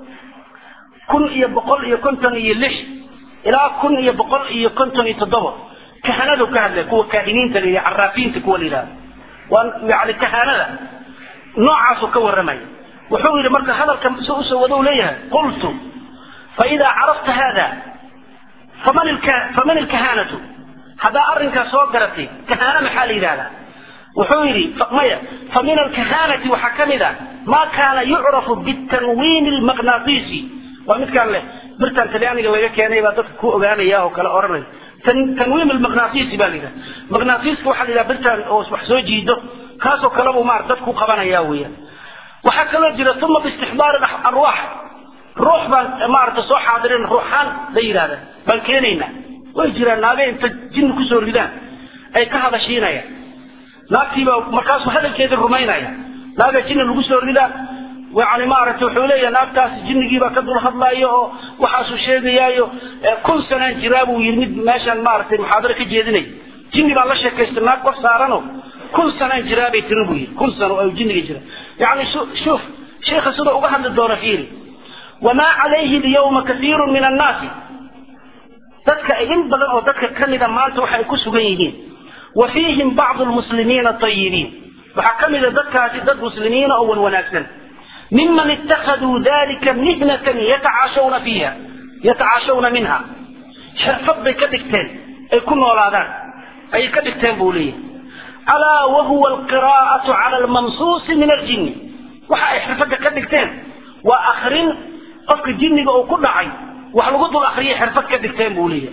kun iyo boqol iyo konton iyo lix ilaa kun iyo boqol iyo konton iyo toddoba kahanadu ka hadlay kuwa kaahiniinta la yidhaha caraafiinta kuwa la yidhahdo waa yani kahanada noocaasuu ka warramaya wuxuu yidhi marka hadalka si usoo wado leeyahay qultu faidaa carafta hada faman faman ilkahanatu haddaa arrinkaas soo garatay kahana maxaa la yidhahdaa wuxuu yidhi maya fa min alkahanati waxaa ka mid a maa kaana yucrafu bitanwiin lmaqnaatiisi waa midkaan leh birtan talyaaniga laga keenay baa dadka ku ogaanaya oo kale odhanaya tanwiim almaqnaatiisi baa la yidhaha maqnaatiiska waxaa la yidhaha birtan oo wax soo jiido kaasoo kale buu maarata dadku qabanaya weeyaan waxaa kaloo jira uma biistixdaari arwaax ruux baan maarata soo xaadirin ruuxaan la yidhahda baan keenaynaa way jiraan naaga inta jinni kusoo ridaan ay ka hadashiinayaan naagtiibaa markaasuu hadalkeedii rumaynaya naaga jinni lagu soo ridaa yani maaragtay wuxuu leeyahay naagtaas jinnigiibaa ka dul hadlaayo oo waxaasuu sheegayaayo kun sanaan jiraa buu yidhi mid meeshaan maaragtay muxaadaro ka jeedinay jinni baa la sheekaysta naag kor saarano kun sanaan jiraa bay tiri buu yidhi kun sano oo jinniga jira yani shuuf sheikha sida uga hadli doona fiiri wamaa calayhi alyawma kaiiru min annaasi dadka in badan oo dadka ka mida maanta waxa ay ku sugan yihiin wa fiihim bacdu lmuslimiina ayibiin waxaa ka mida dadkaasi dad muslimiina oo wan wanaagsan miman ittakhaduu dalika mihnatan yatacaashawna fiiha yatacaashawna minha xirfad bay ka dhigteen ay ku noolaadaan ayay ka dhigteen buu leeyahay alaa wahuwa alqiraa'atu cala almamsuusi min aljinni waxa ay xirfadda ka dhigteen waa akrin qofka jinniga uu ku dhacay wax lagu dul akriyay xirfad ka dhigteen buu leeyahay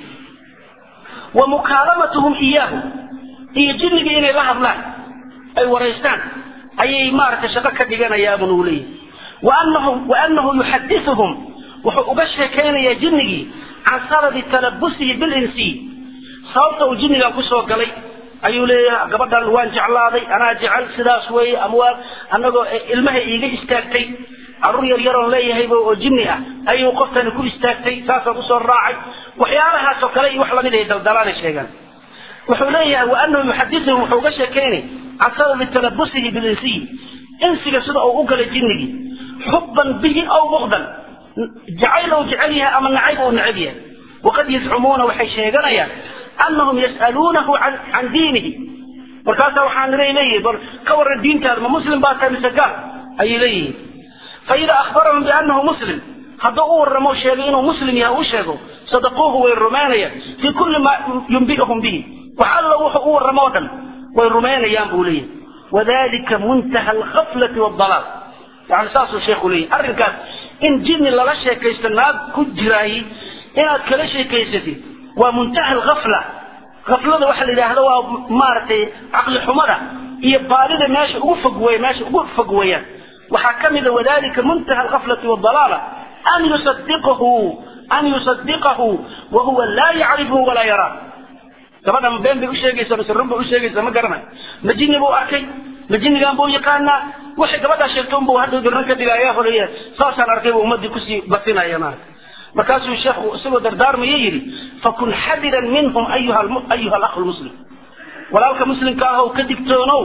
wa mukaalamatuhum iyaahu iyo jinniga inay la hadlaan ay waraystaan ayay maaragtay shaqo ka dhiganayaabun uu leeyahay waanahu waanahu yuxadithuhum wuxuu uga sheekaynayaa jinnigii can sababi talabusihi bilinsiy sababta uu jinnigan kusoo galay ayuu leeyahay gabadhan waan jeclaaday anaa jecel sidaas weeye ama waa anagoo ilmahay iiga istaagtay carruur yar yaroon leeyahayba oo jinni ah ayuu qoftani ku istaagtay saasaan usoo raacay waxyaalahaasoo kale iyo wax lamid ay daldalaanay sheegaan wuxuu leeyahay waanahu yuxadithuhum wuxuu uga sheekaynay can sababi talabusihi bilinsiyi insiga sida uu u galay jinnigii xubban bihi aw bukdan jacayl ou jecel yahay ama nacayb ou necab yahay waqad yazcumuuna waxay sheeganayaan anahum yas'aluunahu can diinihi markaasaa waxaan leeyihi bal ka waran diintaada ma muslim baa tahay mise gaal ayay leeyihiin faida ahbarahum bianahu muslim hadduu u warramo sheegay inuu muslim yahay u sheego sadaquuhu way rumaynayaan fii kulli maa yumbi'uhum bihi wax alla wuxuu u warramo o dhan way rumaynayaan buu leeyahay wadalika muntaha alkhaflati waaldalaal yani saasuu sheekhu leeyahy arrinkaas in jinni lala sheekaysto naag ku jiraayi inaad kala sheekaysatid waa muntaha alghafla haflada waxa la yidhaahdo waa maaragtay caqli xumada iyo baadida meesha ugu fog wey meesha ugu fog weeyaan waxaa ka mida wadalika muntaha alghaflati waaldalaala an yusadiqahu an yusadiqahu wahuwa laa yacrifuhu walaa yaraa gabadha ma been bay usheegaysaa mise run bay usheegaysaa ma garanayo ma jinni buu arkay ma jinnigan buu yaqaanaa waxay gabadhaa sheegto unbuu hadhow dirran ka dhigaya horeya saasaan arkay buu ummadii kusii basinaya maarata markaasuu sheekhu isagoo dardaarmaya yidhi fakun xadiran minhum ayuha ayuha alakhu lmuslim walaalka muslimka ahow ka digtoonow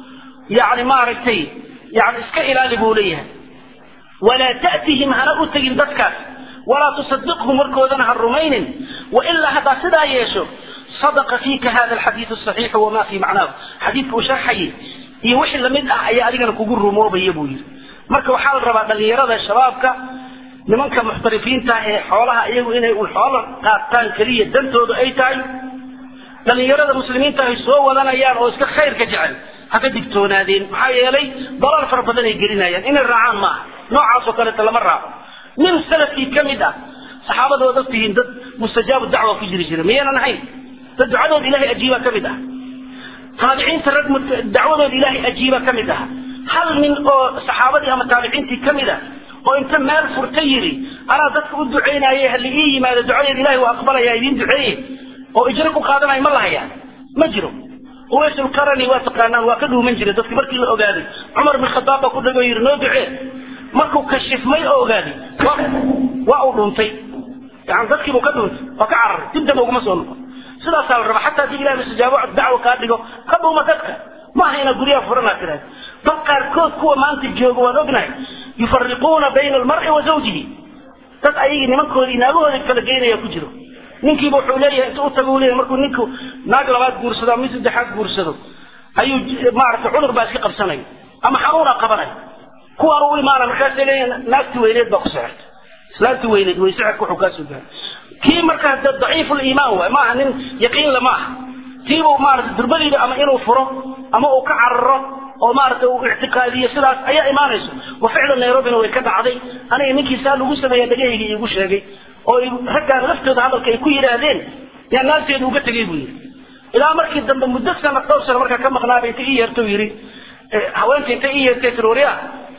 yani maaragtay yani iska ilaali buu leeyahay walaa ta'tihim hana u tegin dadkaas walaa tusadiqhum warkoodana ha rumaynin wailaa haddaa sidaa yeesho sadaqa fiika hada alxadiidu saxiixu wamaa fii macnaahu xadiidka uu sharxayay iyo wixii lamid ah ayaa adigana kugu rumoobaya buu yidhi marka waxaa la rabaa dhalinyarada shabaabka nimanka muxtarifiinta ee xoolaha iyagu inay un xoolo qaataan keliya dantoodu ay tahay dhalinyarada muslimiinta ay soo wadanayaan oo iska khayrka jecel haka digtoonaadeen maxaa yeelay dalaal fara badan ay gelinayaan inay raacaan maaha noocaasoo kaleeta lama raaco nin salafkii ka mid ah saxaabada waad ogtihiin dad mustajaabu dacwa ku jiri jira miyaynan ahayn dad ducadooda ilahay ajiiba ka mid ah taabiciinta rag dacwadooda ilaahay ajiiba ka mid ah hal nin oo saxaabadii ama taabiciintii ka mid a oo inta meel furta yidhi anaa dadka u ducaynaye halli ii yimaado ducadeed ilahay waa aqbalaya idiin duceeye oo ijro ku qaadanayo ma lahayaa ma jiro uwaysulkarani waa taqaanaan waa ka dhuuman jiray dadki markii la ogaaday cumar bin khadaab baa ku dhagoo yidhi noo ducee markuu kashifmay oo ogaaday waa uu dhuntay yani dadkiibuu ka dhuuntay waa ka cararay dib damba uguma soo noqon sidaasaa la raba xataa haddii ilahay istijaabo dacwo kaa dhigo ka dhuuma dadka ma aha inaad guryaha furanaa tiraad bal qaarkood kuwa maanta jooga waan ognahay yufariquuna bayna almar'i wa zawjihi dad ayagii nimankoodii naagahoodii kala geynaya ku jiro ninkiiba wuxuu leeyahay inta u tago u leeyahay markuu ninku naag labaad guursado ama mid saddexaad guursado ayuu maaragtay cudur baa iska qabsanaya ama xanuunaa qabanaya kuwaan u imaana markaasay leeyahay naagti weyneed baa ku sixirta islaanti weyneed way sixirka wuxuu kaa soo gaaray kii markaa daciif liimaan waay maaha nin yaqiinle ma aha tiibuu maarata durbadiiba ama inuu furo ama uu ka cararo oo maaragtay uu ictiqaadiyo sidaas ayaa imaanayso wa ficlan nairobina way ka dhacday aniga ninkii saa lagu sameeya dhagahayga iigu sheegay oo raggaan laftooda hadalka ay ku yidhaahdeen yaa naagteedu uga tegay buu yidhi ilaa markii dambe muddo sana dhowr sano markaa ka maqnaaba inta ii yeerto yidhi haweenka inta ii yeertay tirooriya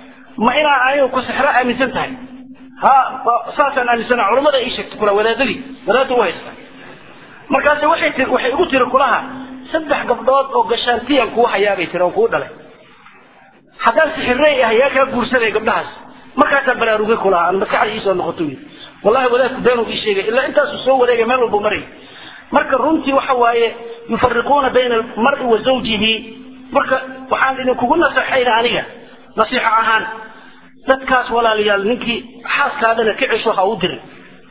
ma inaa anigu ku sixro aaminsan tahay ha saasaan aaminsana culamada ii sheegtay kula wadaadadii wadaadda u haysta markaase waxay tii waxay igu tiri kulaha saddex gabdhood oo gashaantiyaan kuu hayaabay tiri oon kuu dhalay haddaan sixirrey ah yaa kaa guursanaya gabdhahaas markaasaan baraarugay kulaha aan maskaxda iisoo noqoto yidhi wallahi wadaadku beenuu ii sheegay ilaa intaasuu soo wareegay meel walbuu marayay marka runtii waxa waaye yufariquuna bayna almar'i wa zawjihi marka waxaan idinkugu naseexayna aniga nasiixo ahaan dadkaas walaalayaal ninkii xaaskaadana ka cesho ha u dirin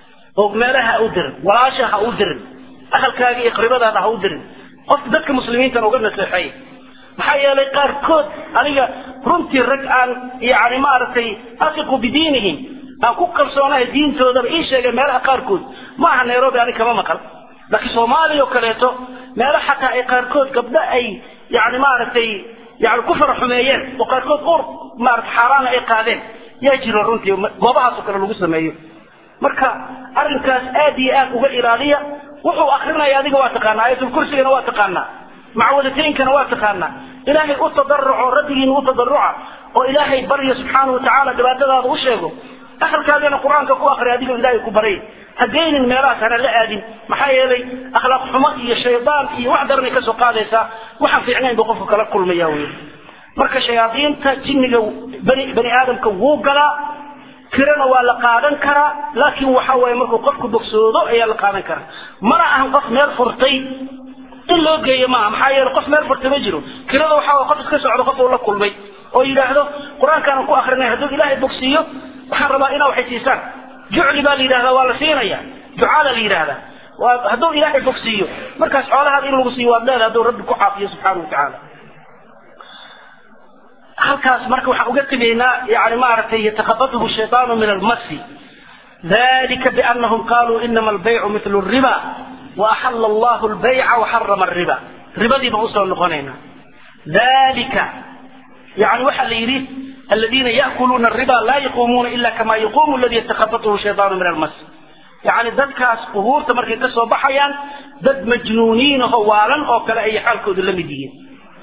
oo meelaha ha u dirin walaasha ha u dirin ahalkaaga iyo qribadaada ha u dirin qofka dadka muslimiintana uga naseexeey maxaa yeelay qaarkood aniga runtii rag aan yani maaragtay asiqu bidiinihim aan ku kalsoonahay diintoodaba ii sheegay meelaha qaarkood ma aha nairobi ani kama maqal laakiin soomaaliya oo kaleeto meelo xataa ay qaarkood gabdho ay yani maaragtay yani ku faraxumeeyeen oo qaarkood ur maarata xaaraana ay qaadeen yaa jiro runtii goobahaasoo kale lagu sameeyo marka arrinkaas aad iyo aad uga ilaaliya wuxuu akrinaya adiga waa taqaanaa aayatulkursigana waa taqaanaa macwadateynkana waa taqaanaa ilaahay u tadaruco rabbigiina u tadaruca oo ilaahay barya subxaana watacaala dhibaatadaada u sheego ahalkaagana qur-aanka ku akri adigoo ilaahay ku baray hageynin meelahaas hana la aadin maxaa yeelay akhlaaq xumo iyo shaydaan iyo wax daranay kasoo qaadaysaa waxaan fiicnayn buu qofku kala kulmaya wey marka shayaadiinta jinniga bani bani aadamka wuu galaa kirana waa la qaadan karaa laakiin waxa waaye markuu qofku bogsoodo ayaa la qaadan karaa mana ahan qof meel furtay in loo geeyo maaha maxaa yeele qof meel furtay ma jiro kirada waxa waye qof iska socdo qof uu la kulmay oo yidhaahdo qur-aankaanan ku akrinay hadduu ilaahay bogsiiyo waxaan rabaa inaa waxay siisaan jucli baa la yidhahdaa waa la siinaya ducaada la yidhahdaa waa hadduu ilaahay bogsiiyo markaas xoolahaada in lagu siiyo waad leedahay hadduu rabbi ku caafiyo subxaana watacaala halkaas marka waxaan uga tegaynaa yani maaragtay yatakabatuhu shaytaanu min almasi dalika bianahum qaluu inama albaycu mitlu riba waaxala allahu albayca waxarama alriba ribadii baan usoo noqonaynaa dalika yani waxaa la yidhi aladiina yaakuluuna ariba laa yaquumuuna ila kama yaquumu aladi yatakabatuhu shaytaanu min almas yani dadkaas qubuurta markay kasoo baxayaan dad majnuuniin aho waalan oo kale ayay xaalkoodu la mid yihiin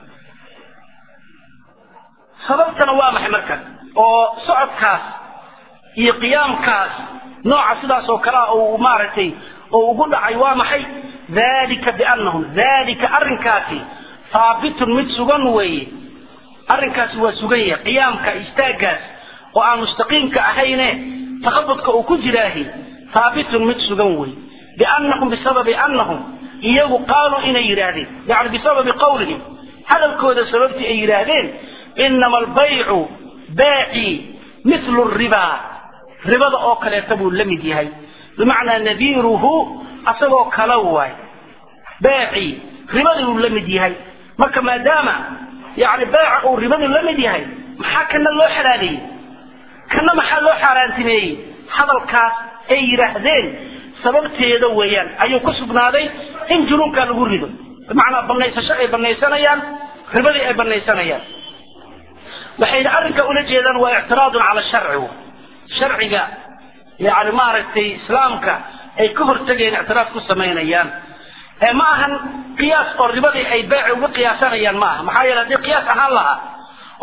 sababtana waa maxay marka oo socodkaas iyo qiyaamkaas nooca sidaas oo kalea uu maaragtay oo ugu dhacay waa maxay dalika bianahum dalika arrinkaasi haabitun mid sugan weeye arrinkaasi waa sugan yahay qiyaamka istaagaas oo aan mustaqiimka ahayne takabudka uu ku jiraahi haabitun mid sugan weeye bianahum bisababi anahum iyagu qaaluu inay yidhaahdeen yani bisababi qawlihim hadalkooda sababtii ay yidhaahdeen inama albaycu baaci mithlu ribaa ribada oo kaleeta buu la mid yahay bimacnaa nadiiruhu asagoo kala waay baaci ribadii uu la mid yahay marka maadaama yani beeca uu ribadu la mid yahay maxaa kana loo xalaaleeyey kana maxaa loo xaaraantimeeyey hadalkaas ay yidhaahdeen sababteeda weeyaan ayuu ku sugnaaday in junuunkaa lagu rido bimacnaa banaysasho ay banaysanayaan ribadii ay banaysanayaan waxayna arrinka ula jeedaan waa ictiraadun cala sharci sharciga yani maaragtay islaamka ay ka hortegeen ictiraad ku samaynayaan ma ahan qiyaas oo ribadii ay beeci uga qiyaasanayaan ma aha maxaa yeele haddii qiyaas ahaan lahaa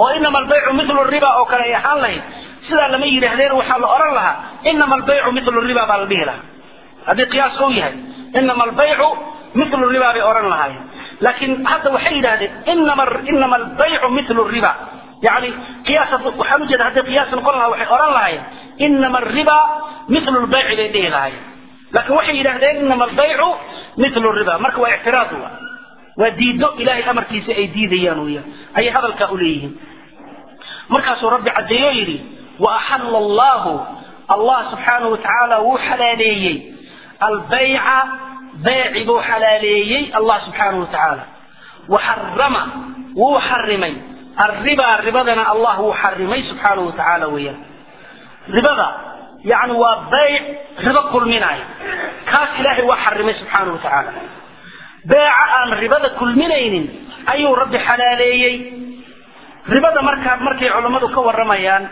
oo inama albaycu milu riba oo kale ay ahaan lahayd sidaa lama yidhaahdeen waxaa la odhan lahaa inama albaycu milu riba baa la dhihi lahaa haddii qiyaaska u yahay inama albaycu milu riba bay odhan lahaayeen laakiin hadda waxay yidhahdeen inama inama albaycu milu riba yani qiyaas waxaan ujeeda hadday qiyaas noqon lahaa waxay odhan lahaayeen inama alriba milu lbayci bay dhihi lahaayeen laakiin waxay yidhahdeen inama albaycu milu riba marka waa ictiraad wa waa diido ilahay amarkiisa ay diidayaan weya ayay hadalkaa uleeyihiin markaasuu rabbi caddeeyo yidhi wa axalla allahu allah subxaanahu watacaala wuu xalaaleeyey albayca bayci buu xalaaleeyey allah subxaanahu watacaala waxarama wuu xarimay alribaa ribadana allah wuu xarimay subxaanahu watacaala weeyaan ribada yani waa bayc ribo kulminaayo kaas ilaahay waa xarimay subxaanahu watacaala beeca aan ribada kulminaynin ayuu rabbi xalaaleeyey ribada markaa markay culammadu ka warramayaan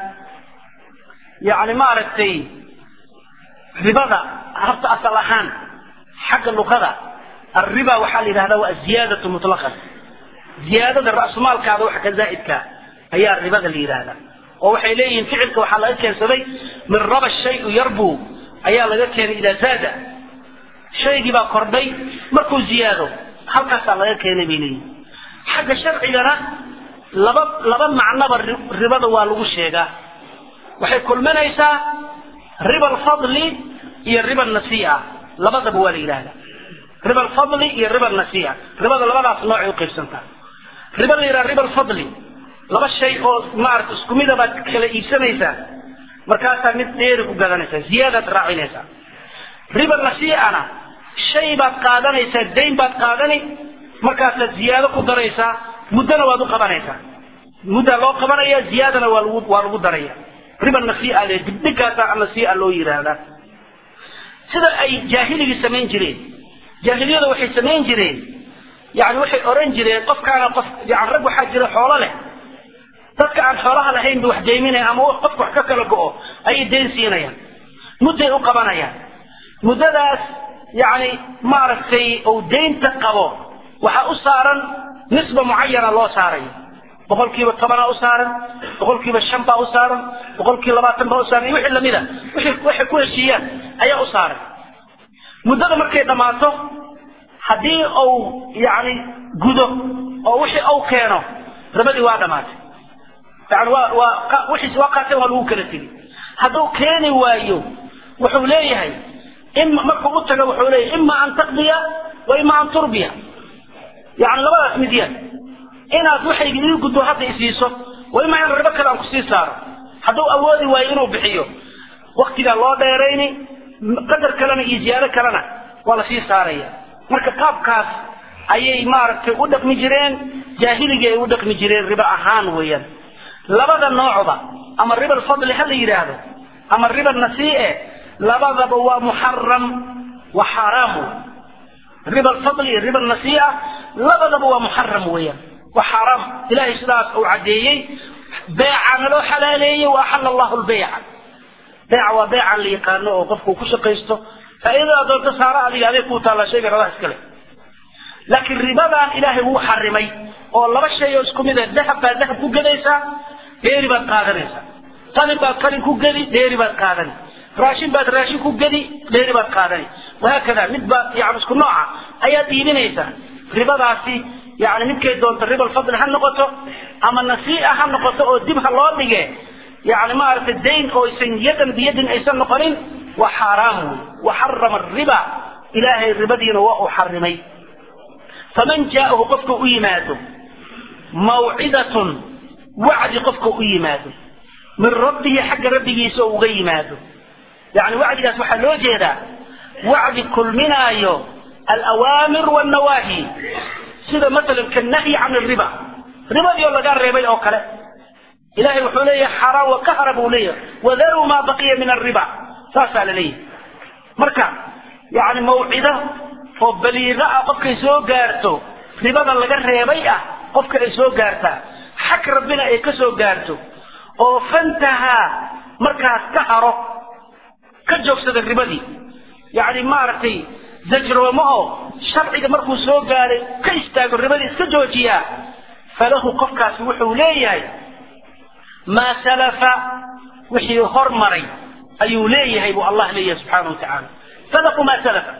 yani maaragtay ribada horta asal ahaan xagga luqada alriba waxaa la yidhahdaa waa aziyaadatu mutlaqan ziyaadada ra'sumaalkaada wax ka zaa'idka ayaa ribada la yidhahdaa oo waxay leeyihiin ficilka waxaa laga keensaday min raba shayu yarbu ayaa laga keenay idaa zaada shaygii baa kordhay markuu ziyaado halkaasaa laga keenay bay leeyihin xagga sharcigana laba laba macnoba ribada waa lagu sheegaa waxay kulminaysaa riba alfadli iyo riba nasiia labadaba waa la yidhahdaa riba alfadli iyo riba nasiia ribada labadaas noocay uqaybsantaa riba la yidhaha riba alfadli laba shay oo maarata isku mida baad kala iibsanaysaa markaasaa mid dheeri ku gadanaysaa ziyaadaad raacinaysaa riba nasiicana shay baad qaadanaysaa dayn baad qaadani markaasaad ziyaado ku daraysaa muddona waad u qabanaysaa muddaa loo qabanaya ziyaadana waa lagu waa lagu daraya riba nasiia le dibdhigaasa nasiia loo yidhaahdaa sida ay jaahiligii samayn jireen jaahiliyada waxay samayn jireen yani waxay oran jireen qofkaana qof yani rag waxaa jira xoolo leh dadka aan xoolaha lahayn ba wax deyminaya ama qofka wax ka kala go-o ayay dayn siinayaan mudday u qabanayaan muddadaas yani maaragtay uu daynta qabo waxaa u saaran nisba mucayana loo saarayo boqol kiiba tobanaa u saaran boqol kiiba shan baa u saaran boqol kiiba labaatan baa u saaran iyo wixii lamida wixii waxay ku heshiiyaan ayaa u saaran muddada markay dhammaato haddii uu yani gudo oo wixii uu keeno ribadii waa dhamaatay yani waa waa wixiis waa qaateen waa lagu kala tegi hadduu keeni waayo wuxuu leeyahay ima markuu u tago wuxuu leeyahay ima an taqdiya wa ima an turbiya yani labadaas midyan inaad waxayga ii gudbo hadda isiiso wa ima in ribo kale aan kusii saaro hadduu awoodi waayo inuu bixiyo waktigaa loo dheerayni qadar kalena iyo ziyaado kalena waa lasii saaraya marka qaabkaas ayay maaragtay u dhaqmi jireen jaahiligii ay u dhaqmi jireen ribo ahaan weeyaan labada noocba ama riba alfadli ha la yidhaahdo ama riba nasii'e labadaba waa muxaram wa xaaraamu riba alfadli iyo riba nasii'a labadaba waa muxaram weeyaan wa xaaraam ilahay sidaas uu caddeeyey beecana loo xalaaleeyey wa axala allahu lbeyca beeca waa beecan la yaqaano oo qofku ku shaqaysto faa'iidada doonto saara adiga adeeg kuu taalla shayga rabaha iskale laakiin ribadan ilaahay wuu xarimay oo laba shay oo isku mid ah dahab baad dahab ku gedaysaa dheeri baad qaadanaysaa qalin baad qalin ku gedi dheeri baad qaadani raashin baad raashin ku gedi dheeri baad qaadani wahaakada mid baad yani isku nooca ayaad iibinaysaa ribadaasi yani midkay doonto riba alfadli ha noqoto ama nasii'a ha noqoto oo dib ha loo dhige yani maaragtay dayn oo aysan yadan biyadin aysan noqonin waa xaaraam wey waxarama ariba ilaahay ribadiina waa uu xarimay faman jaa'ahu qofka u yimaado mawcidatun wacdi qofka u yimaado min rabbihi xagga rabbigiisa oo uga yimaado yani wacdigaas waxaa loo jeedaa wacdi kulminaayo alawaamir wannawaahi sida masalan kanahyi can riba ribadii oo lagaa reebay oo kale ilahay wuxuu leeyahay xaaraan wa kahara buu leeyahay wadaruu maa baqiya min arriba saasaa la leeyahay marka yani mawcido oo baliiqa ah qofkay soo gaarto ribada laga reebay ah qofka ay soo gaartaa xag rabbina ay ka soo gaarto oo fantahaa markaas ka haro ka joogsada ribadii yani maaragtay zajroomo oo sharciga markuu soo gaaray ka istaago ribadii iska joojiyaa falahu qofkaasi wuxuu leeyahay maa salafa wixii hormaray ayuu leeyahay buu allah leeyahay subxaana watacaala sadaquu maa salafa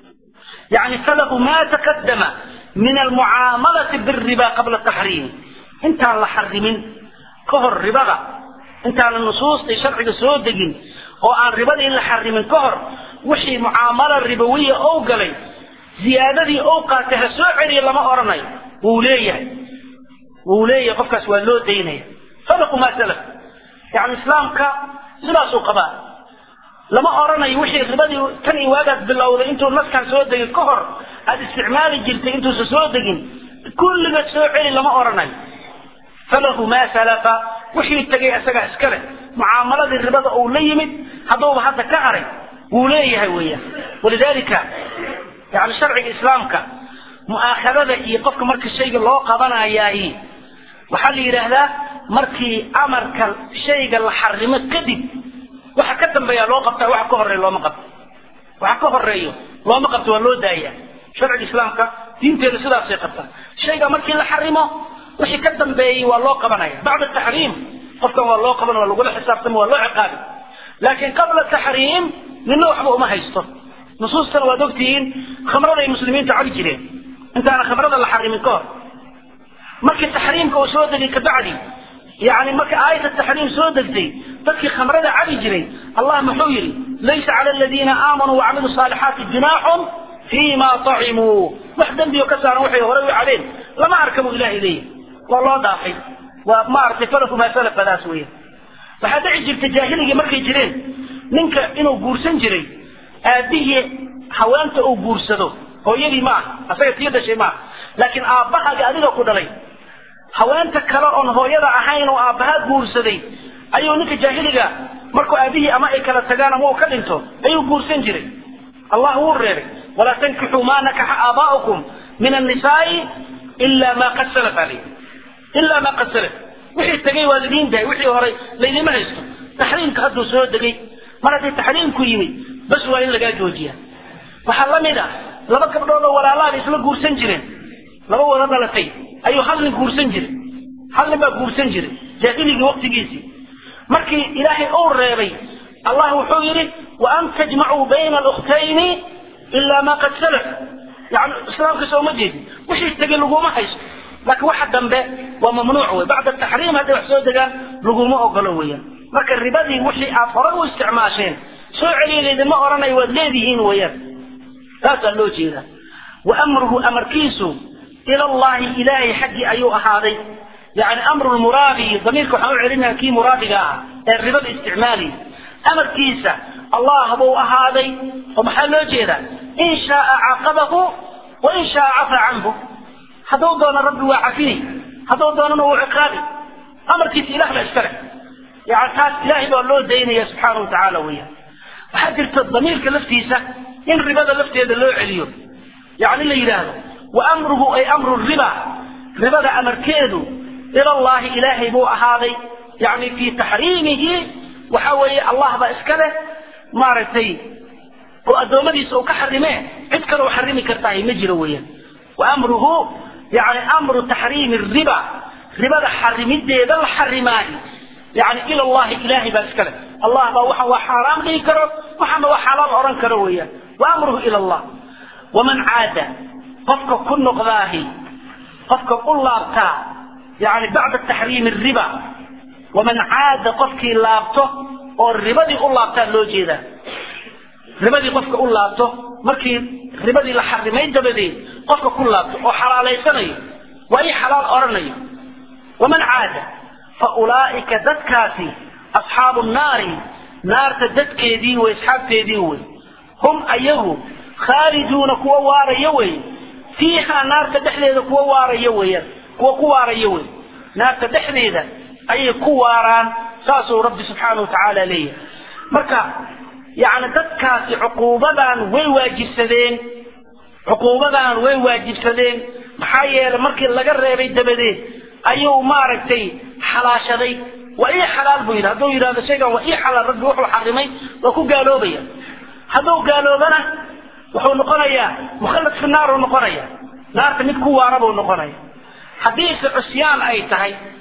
yani sadaquu maa taqadama min almucaamalati biriba qabla taxriimi intaan la xarimin ka hor ribada intaana nusuustai sharciga soo degin oo aan ribada in la xarimin ka hor wixii mucaamalo ribowiya ou galay ziyaadadii ou qaatay ha soo celiya lama odhanayo wuu leeyahay wuu leeyahay qofkaas waa loo daynaya sadaqu maa salaf yani islaamka sidaasuu qabaa lama odhanayo wixii ribadii tan iyo waagaad bilowday intuu naskan soo degin ka hor aada isticmaali jirtay intuusa soo degin kulliga soo celi lama odhanayo falahu maa salafa wixii tegay isagaa iska leh mucaamaladii ribada uu la yimid hadduuba hadda ka haray wuu leeyahay weeyaan walidaalika yani sharciga islaamka mu'aakhadada iyo qofka marka shayga loo qabanayaayi waxaa la yidhaahdaa markii amarka shayga la xarimo kadib waxa ka dambeeya loo qabtaa waxa ka horeeya looma qabto waxa ka horeeyo looma qabto waa loo daaya sharciga islaamka diinteeda sidaasay qabtaa shayga markii la xarimo wixii ka dambeeyey waa loo qabanaya bacda taxriim qofkan waa loo qaban waa lagula xisaabtama waa loo ciqaabi laakiin qabla taxriim nina waxba uma haysto nusuustana waad ogtihiin khamrada ay muslimiinta cabi jireen intaana khamrada la xarimin ka hor markii taxriimka uu soo degay kabacdi yani marka aayata taxriim soo degtay dadkii khamrada cabi jiray allah muxuu yidhi laysa cala aladiina aamanuu wacamiluu saalixaati junaaxun fiima acimuu wax dembiyo ka saaran waxay horay u cabeen lama arka buu ilahay leeyahy waa loo dhaafay waa maaragtay falaku maa salafadaas weya waxaa dhici jirta jaahiligii markay jireen ninka inuu guursan jiray aabihii haweenta uu guursado hooyadii ma aha asaga tii dhashay maaha laakiin aabbahaga adiga ku dhalay haweenta kale oon hooyada ahayn oo aabbaha guursaday ayuu ninka jaahiliga markuu aabihii ama ay kala tagaan ama uu ka dhinto ayuu guursan jiray allah wuu reebay walaa tankixuu maa nakaxa aabaa'ukum min annisaai ila ma qad salaf alay ilaa ma qad salaf wixii tegay waa lidiin dahay wixii horay laydima haysto taxriimka hadduu soo degay mar haddii taxriimku yimid bas waa in lagaa joojiya waxaa la mid ah laba gabdhood oo walaalaada isla guursan jireen laba wada dhalatay ayuu hal nin guursan jiray hal nin baa guursan jiray jaahiligii waqtigiisii markii ilaahay uu reebay allah wuxuu yidhi wa an tajmacuu bayna alukhtayni ilaa ma qad salaf yani islaamka soo ma jeedin wixii tegay laguma haysto laakiin waxa dambe waa mamnuuc wey bacda taxriim hadday wax soo degaan laguma ogolo weeyaan marka ribadii wixii aad horay u isticmaasheen soo celiya laydinma odhanayo waad leedihiin weeyaan taasaa loo jeedaa wa amruhu amarkiisu ila allahi ilaahay xaggii ayuu ahaaday yani amru lmuraadi damiirka waxaan u celinaya kii muraadiga ah ee ribada isticmaaliy amarkiisa allah buu ahaaday oo maxaa loo jeedaa in shaaa caqabahu wa in shaaa cafa canhu hadduu doono rabbi waa cafini hadduu doonana wuu ciqaabi amarkiisa ilah baa iska leh yani taas ilaahay baa loo daynaya subxaana wa tacaala weeyaan waxaa jirta damiirka laftiisa in ribada lafteeda loo celiyo yani la yidhaahdo wa amruhu ay amru riba ribada amarkeedu ila llahi ilaahay buu ahaaday yani fii taxriimihi waxa weeye allah baa iska leh maaragtay oo addoommadiisa uu ka xarimee cid kale u xarimi kartahay ma jiro weeyaan wa amruhu yani amru taxriimi riba ribada xarimideeda la xarimaayo yani ila llahi ilaahay baa iska leh allah baa waxa waa xaaraam dhihi karo waxaana waa xalaal odhan karo weeyaan wa amruhu ila allah waman caada qofka ku noqdaahi qofka u laabtaa yani bacda taxriimi riba waman caada qofkii laabto oo ribadii u laabtaa loo jeedaa ribadii qofka u laabto markii ribadii la xarimay dabadeed qofka ku laabto oo xalaalaysanayo waa ii xalaal odhanayo waman caada fa ulaa'ika dadkaasi asxaabu nnaari naarta dadkeedii wey asxaabteedii wey hum ayagu khaaliduuna kuwa waaraya wey fiihaa naarta dhexdeeda kuwa waaraya weeyaan kuwa ku waaraya wey naarta dhexdeeda ayay ku waaraan saasuu rabbi subxaana wa tacaala leeyahay marka yani dadkaasi cuquubadan way waajibsadeen cuquubadan way waajibsadeen maxaa yeelay markii laga reebay dabadeed ayuu maaragtay xalaashaday waa ii xalaal buu yidhi hadduu yidhahdo shaygan waa ii xalaal rabbi wuxuu xarimay waa ku gaaloobaya hadduu gaaloobana wuxuu noqonayaa mukhallad fi naar uu noqonaya naarta mid ku waara buu noqonaya haddiise cusyaan ay tahay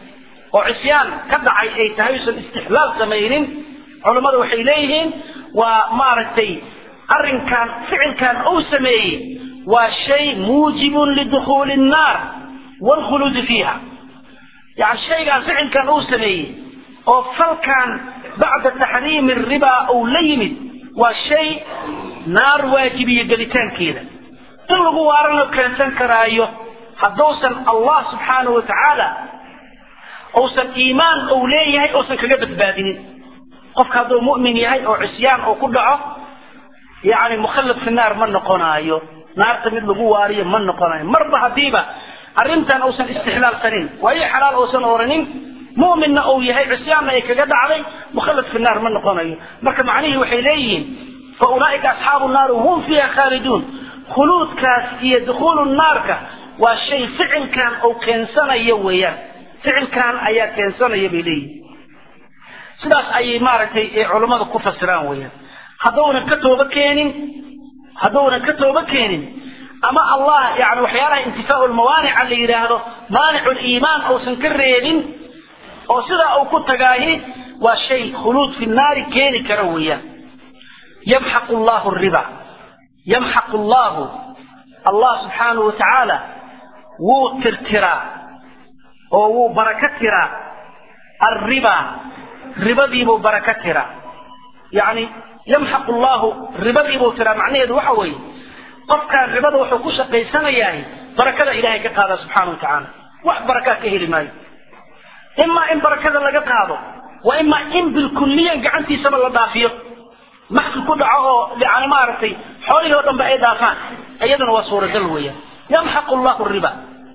oo cisyaan ka dhacay ay tahay usan istixlaal samaynin culammada waxay leeyihiin waa maaragtay arrinkan ficilkan uu sameeyey waa shay muujibun lidukhuuli nnaar waalkhuluudi fiiha yani shaygaan ficilkan uu sameeyey oo falkan bacda taxriimi ribaa uu la yimid waa shay naar waajibiyo gelitaankeeda in lagu waarano keensan karaayo hadduusan allah subxaanahu wa tacaala uusan iimaan uu leeyahay uusan kaga badbaadinin qofka hadduu mu'min yahay oo cisyaan uu ku dhaco yani mukhallad fi naar ma noqonaayo naarta mid lagu waariyo ma noqonayo marba haddiiba arrintan uusan istixlaalsanin waayo xalaal uusan oranin mu'minna uu yahay cisyaanna ay kaga dhacday mukhallad fi naar ma noqonayo marka macnihii waxay leeyihiin fa ulaa'ika asxaabu naari hum fiiha khaaliduun khuluudkaas iyo dukhuulu naarka waa shay ficilkan uu keensanayo weeyaan ficilkan ayaa keensanaya bay leeyihin sidaas ayay maaragtay culammada ku fasiraan weeyaan haddaunan ka tooba keenin haddaunan ka tooba keenin ama allah yani waxyaalaha intifaau lmawaanica la yidhaahdo maanicu liimaan uusan ka reebin oo sidaa uu ku tagaahi waa shay khuluud fi naari keeni kara weeyaan yamxaqu llahu riba yamxaqu llahu allah subxaanahu wa tacaala wuu tirtiraa oo wuu baraka tiraa alriba ribadiibuu baraka tiraa yani yamxaqu llahu ribadiibuu tiraa macnaheedu waxa weeye qofkaan ribada wuxuu ku shaqaysanayahay barakada ilahay ka qaada subxaana wa tacaala wax barakaa ka heli maayo imaa in barakada laga qaado wa imaa in bilkulliyan gacantiisaba la dhaafiyo maxki ku dhaco oo yani maaragtay xoolihii o dhan ba ay dhaafaan iyaduna waa suuragal weeyaan yamxaqu llahu riba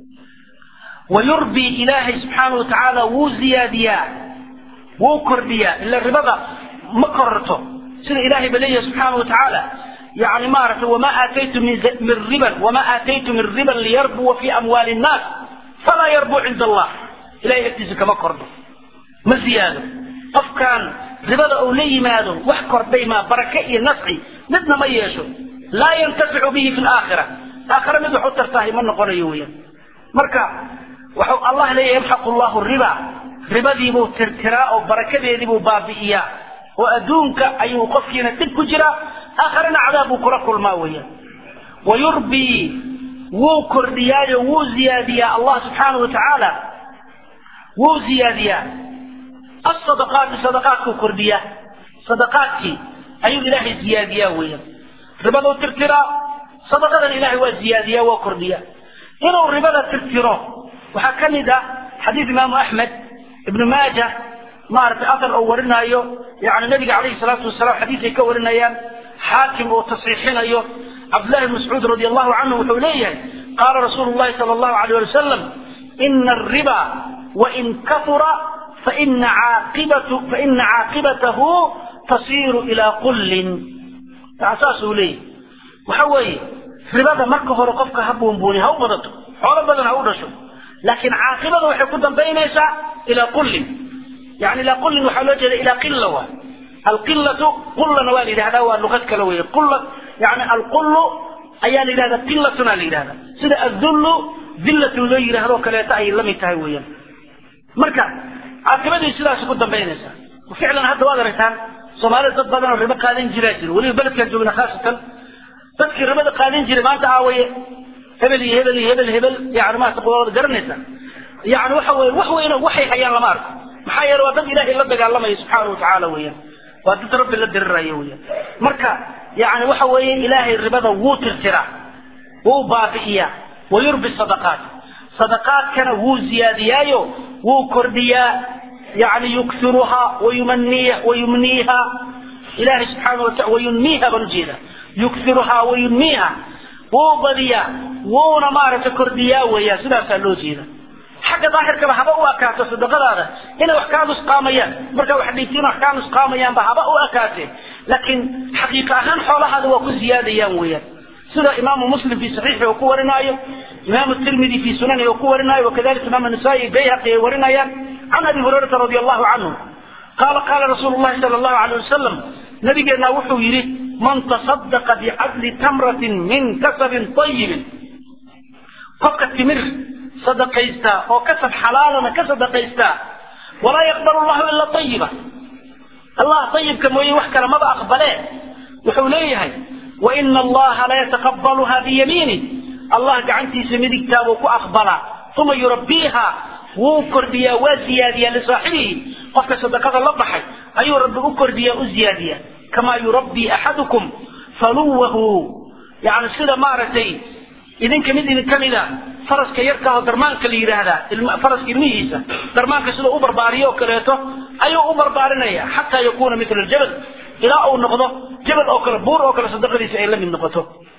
wayurbi ilaahay subxaana wa tacaala wuu ziyaadiyaa wuu kordhiyaa ila ribada ma kororto sida ilahay ba leeyahay subxaana wa tacaala yani maaragtay wama aataytu min riban wama aataytu min riban liyarbuwa fi amwaali nnaas falaa yarbuu cinda allah ilahay agtiisa kama kordho ma ziyaado qofkaan ribada uu la yimaado wax kordhay maa barake iyo nafci midna ma yeesho laa yantaficu bihi fi laakhira aakhira mid wax u tartahay ma noqonayo weeyaan marka waxau allah leeyahy yamxaqu llahu riba ribadiibuu tirtiraa oo barakadeediibuu baabi'iyaa oo adduunka ayuu qofkiina dhib ku jiraa aakharana cadaab buu kula kulmaa weeyaan wayurbii wuu kordhiyaayo wuu ziyaadiyaa allah subxaanahu wa tacaala wuu ziyaadiyaa asadaqaati sadaqaadkuu kordhiyaa sadaqaadkii ayuu ilaahay ziyaadiyaa weeyaan ribaduu tirtiraa sadaqadan ilaahay waa ziyaadiyaa waa kordhiyaa inuu ribada tirtiro waxaa ka mid ah xadiid imaamu axmed ibnu maaja maaragtay asar oo warinaayo yani nabiga calayhi salaatu wasalaam xadiisay ka warinayaan xaakim uu tasxiixinayo cabdullahi bn mascuud radi allahu canhu wuxuu leeyahay qaala rasuulu llahi sala allahu alayh ali wasalam ina ariba wain kaura faina caaqibatu faina caaqibatahu tasiiru ilaa qullin yani saasuu leeyahy waxa weeye ribada marka hore qofka ha buunbuuni ha u badato xoolo badan ha u dhasho laakiin caaqibada waxay ku dambaynaysaa ilaa qullin yani ilaa qullin waxaa loo jeeda ilaa qilla waa alqillatu qullana waa la yidhahdaa waa luqad kale weeye qulla yani alqullu ayaa la yidhahdaa qillatuna la yidhahdaa sida adullu dillatun loo yidhahdoo kaleeto ayay la mid tahay weeyaan marka caaqibadii sidaas ku dambaynaysaa ficlan hadda waad aragtaan soomaalida dad badan oo ribo qaadan jiraa jiro weliba beledkaan joogna khaasatan dadkii ribada qaadan jiray maanta aawaye hebel iyo hebel iyo hebel hebel yani maarata qodobada garanaysa yani waxa weye wax weyno waxay hayaan lama arko maxaa yeele waa dad ilaahay la dagaalamaya subxaana wa tacaala weeyaan waa dad rabbi la diriraya weeyaan marka yani waxa weeye ilaahay ribada wuu tirtiraa wuu baabi'iyaa wayurbi sadaqaat sadaqaadkana wuu ziyaadiyaayo wuu kordhiyaa yani yuksiruhaa wayumaniya wayumniiha ilahay subxaana wataala wayunmiiha baan ujeeda yuksiruhaa wayunmiiha wuu badiyaa wuuna maaragtay kordhiyaa weeyaan sidaasaa loo jeeda xagga daahirkaba haba u akaato sadaqadaada inay wax kaa nusqaamayaan markaa wax dhiibtiin wax kaa nusqaamayaanba haba u akaatee laakiin xaqiiqa ahaan xoolahaada waa ku ziyaadayaan weeyaan sida imaamu muslim fi saxiixi uu ku warinaayo imaamu tirmidi fi sunani uu ku warinaayo wakadalika imaamu nasaa-i bayhaqi ay warinayaan can abi hurayrata radi allahu canhu qaala qaala rasuulu llahi sala allahu alayh wasalam nabigeenna wuxuu yidhi man tasadaqa bicadli tamratin min kasabin ayibin qofka timir sadaqaysta oo kasab xalaalana ka sadaqaysta walaa yaqbalu llahu ila ayiba allah ayibka mooye wax kale maba aqbalee wuxuu leeyahay waina allaha layataqabaluha biyamiini allah gacantiisa midigtaabuu ku aqbalaa uma yurabbiiha wuu kordhiyaa waa ziyaadiyaa lisaaxibihi qofka sadaqada la baxay ayuu rabbi u kordhiyaa u ziyaadiyaa kamaa yurabbii axadukum faluwahu yani sida maaragtay idinka mid idin ka mida faraska yarkaahoo darmaanka la yidhaahdaa faraska ilmihiisa darmaanka sida u barbaariyo oo kaleeto ayuu u barbaarinaya xataa yakuuna mila aljabal ilaa uu noqdo jabal oo kale buur oo kale sadaqadiisa ay la mid noqoto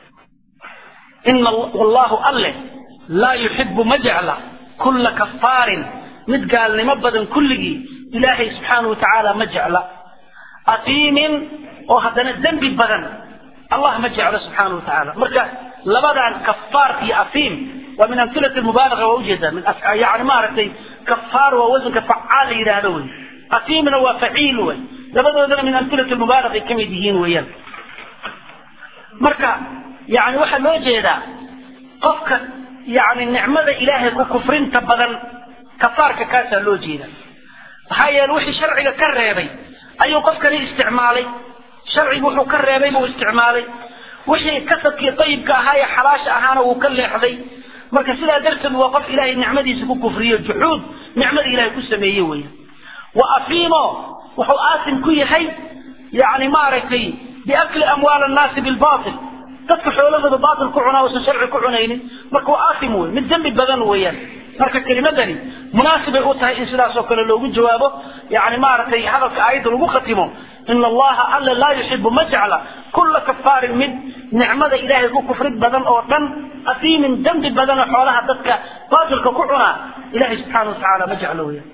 ina wallahu alle laa yuxibu ma jecla kulla kafaarin mid gaalnimo badan kulligii ilaahay subxaanahu watacaala ma jecla afiimin oo haddana dembi badan allah ma jeclo subxaanahu watacaala marka labadan kafaar iyo afiim waa min amhilati mubaalaga waa ujeedaa min yani maaragtay kafaar waa wasanka facaal la yidhaahdo wey afiimna waa faciil wey labadoodana min amhilati mubaalaga ay kamid yihiin weeyaan marka yani waxaa loo jeedaa qofka yani nicmada ilaahay ku kufrinta badan kafaarka kaasaa loo jeeda maxaa yeele wixii sharciga ka reebay ayuu qofkani isticmaalay sharcigu wuxuu ka reebay buu isticmaalay wixii kasabkii ayibka ahaa ee xalaasha ahaana wuu ka leexday marka sidaa darteed waa qof ilaahay nicmadiisa ku kufriyo juxuud nicmada ilahay ku sameeye weya wa afiimo wuxuu aasim ku yahay yani maaragtay biakli amwaal annaasi bilbatil dadka xoolahooda baatil ku cunaa uusan sharci ku cunaynin marka waa aasim wey mid dembi badan weeyaan marka kelimadani munaasibay u tahay in sidaas oo kale loogu jawaabo yani maaragtay hadalka aayadda lagu khatimo ina allaha alla laa yuxibu ma jecla kulla kafaarin mid nicmada ilaahay ku kufrid badan oo dhan asiimin dembi badan oo xoolaha dadka baatilka ku cunaa ilahay subxaana watacaala ma jeclo weya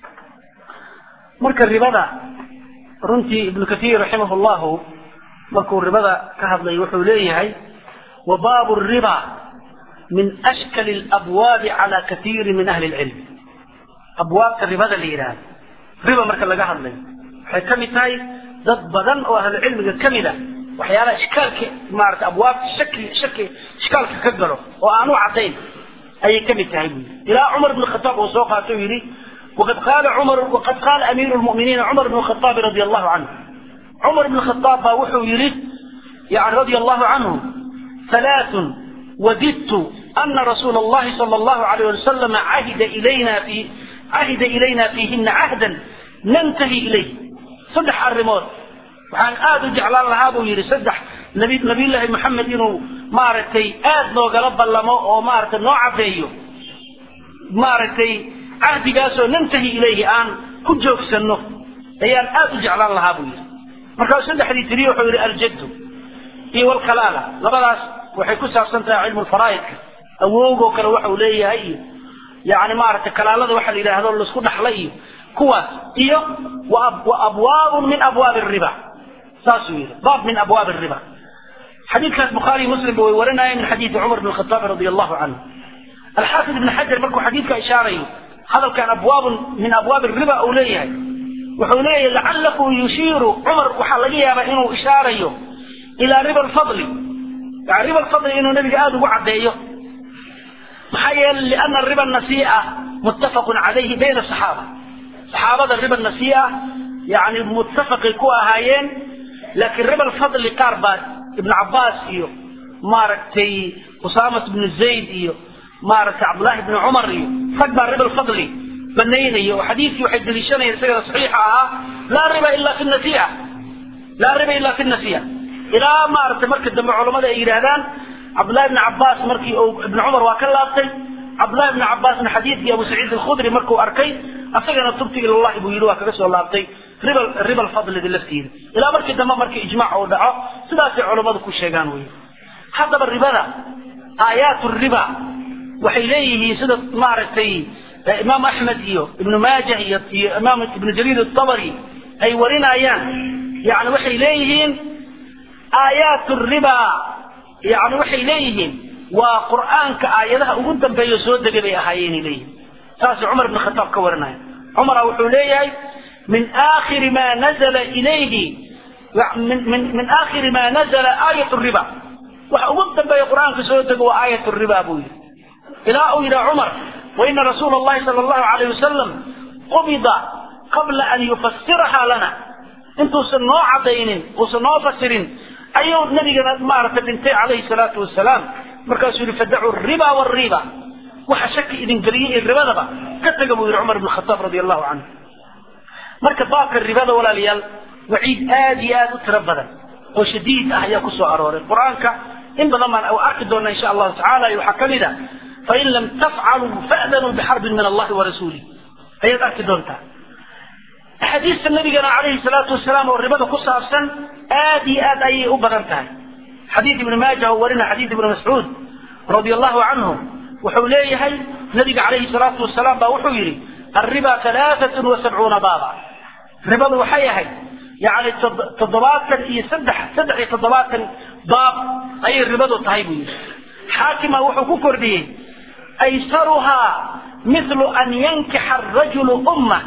marka ribada runtii ibnu kathiir raximah llahu markuu ribada ka hadlay wuxuu leeyahay wa baabu riba min ashkali alabwaabi cala kathiiri min ahli lcilm abwaabta ribada la yidhaahdo riba marka laga hadlayo waxay ka mid tahay dad badan oo ahlucilmiga ka mid a waxyaalaha ishkaalka maarata abwaabta shaki shaki ishkaalka ka galo oo aan u caddayn ayay ka mid tahay buyi ilaa cumar ibn khataab uu soo qaato yidhi waqad qaala cumar waqad qaala amiiru lmu'miniina cumar ibn khataabi radia allahu canhu cumar ibn khataab baa wuxuu yidhi yani radia allahu canhu halaathun wadidtu ana rasuula allahi sala allahu alayh wasalam cahida ilayna fi cahida ilayna fiihina cahdan nantahi ilayh saddex arrimood waxaan aada u jeclaan lahaa buu yidhi saddex nabi nabiyullaahi maxamed inuu maaragtay aada noogala ballamo oo maaragtay noo caddeeyo maaragtay cahdigaasoo nantahi ilayhi aan ku joogsanno ayaan aada u jeclaan lahaa buu yidhi markaasuu saddexdii tiriye wuxuu yidhi aljaddu iyo walkalaala labadaas waxay ku saabsan tahay cilmu lfaraa'idka awowgoo kale waxau leeyahay iyo yani maaragtay kalaalada waxa la yidhaahdo laisku dhaxla iyo kuwaas iyo wa abwaabun min abwaabi riba saasuu yidhi baab min abwaabi riba xadiidkaas bukhaariy muslimba way warinayeen min xadiidi cumar bn khataab radi allahu canhu alxaafid ibn xajar markuu xadiidka ishaarayo hadalkan abwaabun min abwaabi riba uu leeyahay wuxuu leeyahay lacalahu yushiiru cumar waxaa laga yaabaa inuu ishaarayo ilaa riba alfadli yani riba alfadli inuu nabiga aada ugu caddeeyo maxaa yeelay liana riba nasii'a muttafaqun calayhi bayna asaxaaba saxaabada riba nasii'a yani muttafaqay ku ahaayeen laakiin riba alfadli qaar baa ibn cabbaas iyo maaragtay usaamat bnu zayd iyo maaragtay cabdullaahi bni cumar iyo rag baa riba alfadli banaynaya oo xadiidkii waxay deliishanayeen isagana saxiixa ahaa laa riba ila fi nasii'a laa riba ila fi nasii'a ilaa maaragtay marka dambe culammada ay yidhaahdaan cabdullahi bni cabbaas markii uu ibni cumar waa ka laabtay cabdullahi bni cabbaasna xadiidkii abu saciid alkhudri markuu arkay asagana tubti ilallahi buu yidhi waa kaga soo laabtay riba riba alfadlida laftiida ilaa markii dambe markii ijmaac uu dhaco sidaasay culammadu ku sheegaan wey haddaba ribada aayaat riba waxay leeyihiin sida maaragtay imaam axmed iyo ibnu maajah iyo iyo imaam ibnu jariir atabari ay warinayaan yani waxay leeyihiin aayaat riba yani waxay leeyihiin waa qur'aanka aayadaha ugu dambeeya soo degay bay ahaayeenay leeyihin saasuu cumar ibn khataab ka warinaya cumara wuxuu leeyahay min aakhiri ma nazala ilayhi min min min aakhiri ma nazala aayat riba waxa ugu dambeeya qur'aanka soo dego waa aayat riba buu yidhi ilaa uu yidhaha cumar waina rasuula allahi sala allahu alayh wasalam qubida qabla an yufasirahaa lana intuusan noo cadaynin uusan noo fasirin ayuu nabigana maaragtay dhintay calayhi salaatu wasalaam markaasuu yihi fadacu riba wariba waxa shaki idin geliyey ee ribadaba ka taga buu yihi cumar ibn khataab radi allahu canhu marka baabka ribada walaalayaal waciid aad iyo aad u tiro badan oo shadiid ah ayaa kusoo arooray qur-aanka in badan baan arki doona insha allahu tacaala waxaa kamid a fain lam tafcaluu fa'danuu bixarbin min allahi warasuulih ayaad arki doontaa axaadiista nabigana calayhi salaatu wasalaam oo ribada ku saabsan aad iyo aad ayay u badan tahay xadiid ibni maaja oo warina xadiid ibni mascuud radi allahu canhu wuxuu leeyahay nabiga calayhi salaatu wasalaam baa wuxuu yidhi alriba alaaatun wa sabcuuna baaba ribadu waxay ahayd yani toddobaatan iyo saddex saddex iyo toddobaatan baab ayay ribadu tahay buu yidhi xaakima wuxuu ku kordhiyey aysaruhaa mithlu an yankixa arajulu ummah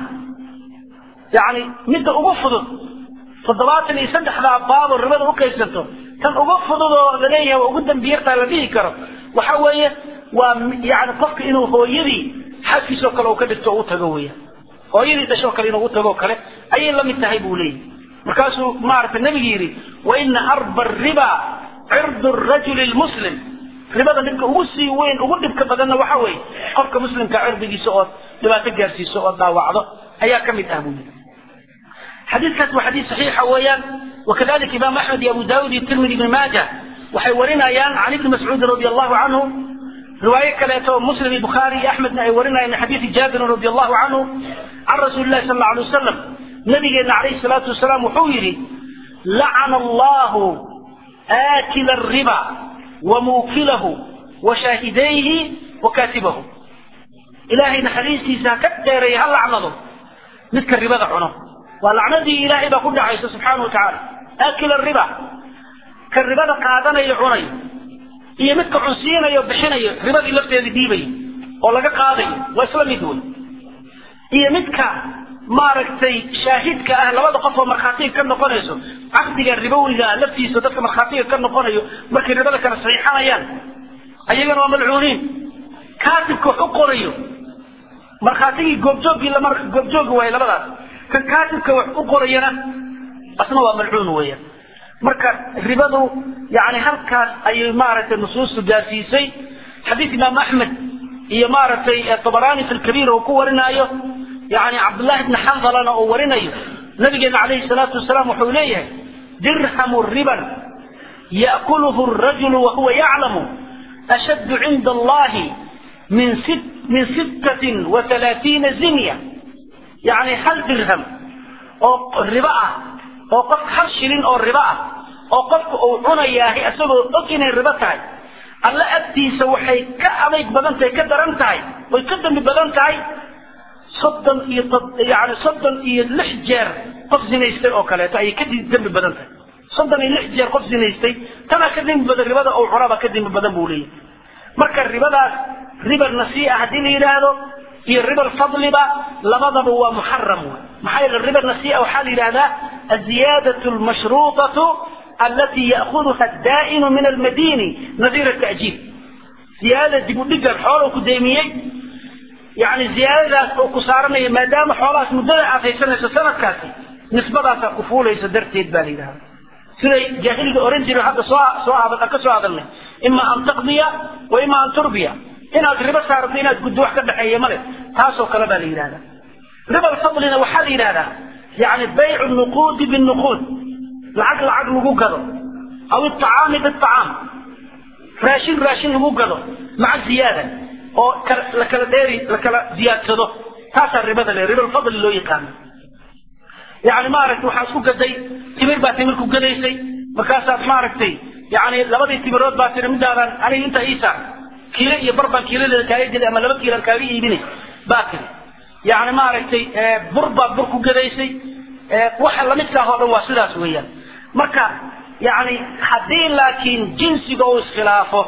yani midda ugu fudud toddobaatan iyo saddexdaa baabo ribada u qaybsanto tan ugu fudud oo laleeyahay waa ugu dambiyartaa la dhihi karo waxa weeye waa yani qofka inuu hooyadii xaaskiisoo kale uu ka dhigto o u tago weya hooyadii dhashoo kale inuu u tago kale ayay la mid tahay buu leeyahy markaasuu maaragtay nabigu yidhi wa ina arba riba cirdu rajuli lmuslim ribada dhibka ugu sii weyn ugu dhibka badanna waxa weeye qofka muslimka cirdigiisa ood dhibaato gaarsiiso oo dhaawacdo ayaa ka mid ah buu yidhi xadiidkaas waa xadiid saxiixa weeyaan wakadalika imaam axmed iyo abu daawud iyo tirmidi ibni maaja waxay warinayaan can ibni mascuudin radi allahu canhu riwaayo kaleeto muslim iyo bukhaari iyo axmedna ay warinayaan min xadiidi jaabirin radi allahu canhu can rasuuli llahi sal alla alay wasalam nabigeena calayhi salaatu wasalaam wuxuu yidhi lacana allahu aakila ariba wa muukilahu wa shaahidayhi wa kaatibahu ilaahay naxariistiisa ha ka dheereeya ha lacnado midka ribada cuno waa lacnadii ilaahay baa ku dhacaysa subxaana wa tacaala aakila riba ka ribada qaadanayo cunayo iyo midka cunsiinayo bixinayo ribadii lafteedii dhiibayo oo laga qaadayo waa isla mid wey iyo midka maaragtay shaahidka ah labada qof oo markhaatiga ka noqonayso caqdiga ribowiga laftiisa dadka markhaatiga ka noqonayo markay ribada kala saxiixanayaan ayagana waa malcuuniin kaatibka wax u qorayo markhaatigii goobjooggii lama goobjoogi waayo labadaas kan kaatibka wax u qorayana asna waa malcuun weeyaan marka ribadu yani halkaas ayay maaragtay nusuustu gaarsiisay xadiid imaam axmed iyo maaragtay tabaraani fi lkabiir uu ku warinaayo yani cabdullahi bni xandalana uu warinayo nabigeena calayhi salaatu wasalaam wuxuu leeyahay dirhamu riban ya'kuluhu rajulu wahuwa yaclamu ashaddu cinda allahi min sit min sittatin wa halaatiina zinya yani hal dirham oo ribo ah oo qof hal shilin oo ribo ah oo qofka uu cunayaahay isagoo og inay ribo tahay alla agtiisa waxay ka adayg badan tahay ka daran tahay way ka dambi badan tahay soddon iyo yani soddon iyo lix jeer qof zinaystay oo kaleeto ayay ka dembi badan tahay soddon iyo lix jeer qof zinaystay tanaa ka dembi badan ribada uu cunaba ka dembi badan buu leeyahay marka ribadaas riba nasii'a haddii la yidhaahdo iyo riba alfadliba labadaba waa muxaram wey maxaa yeele riba nasii'a waxaa la yidhahdaa aziyaadatu almashruutatu alati ya'khuduha addaa'inu min almadini nadiira ta'jiil ziyaadada dib u dhigan xooluu ku deemiyey yani ziyaadadaas oo ku saaranaya maadaama xoolahaas muddada aad haysanayso sanadkaasi nisbadaasaa ku fuulaysa darteed baa la yidhahda siday jaahiliga oran jiren hadda soo soo ka soo hadalnay ima an taqdiya wa ima an turbiya inaad ribo saarato inaad guddo wax ka dhexeeya male taasoo kale baa la yidhahda riba alfadlina waxaa la yidhahdaa yani baycu nuquudi binuquud lacag lacag lagu gado aw iطacaami biطacaam raashin raashin lagu gado maca ziyaada oo la kala dheeri la kala ziyaadsado taasaa ribada le riba alfadli loo yaqaano yani maaragtay waxaa isku gaday timir baa timir ku gadaysay markaasaad maaragtay yani labadii timirood baa tiri midaadan aniga inta iisa kiilo iyo bar baan kiiladeeda kaaga gaday ama laba kiilan kaaga iibinay baa tiri yani maaragtay bur baad bur ku gadaysay waxa lamidkaah oo dhan waa sidaas weeyaan marka yani haddii laakiin jinsiga uu iskhilaafo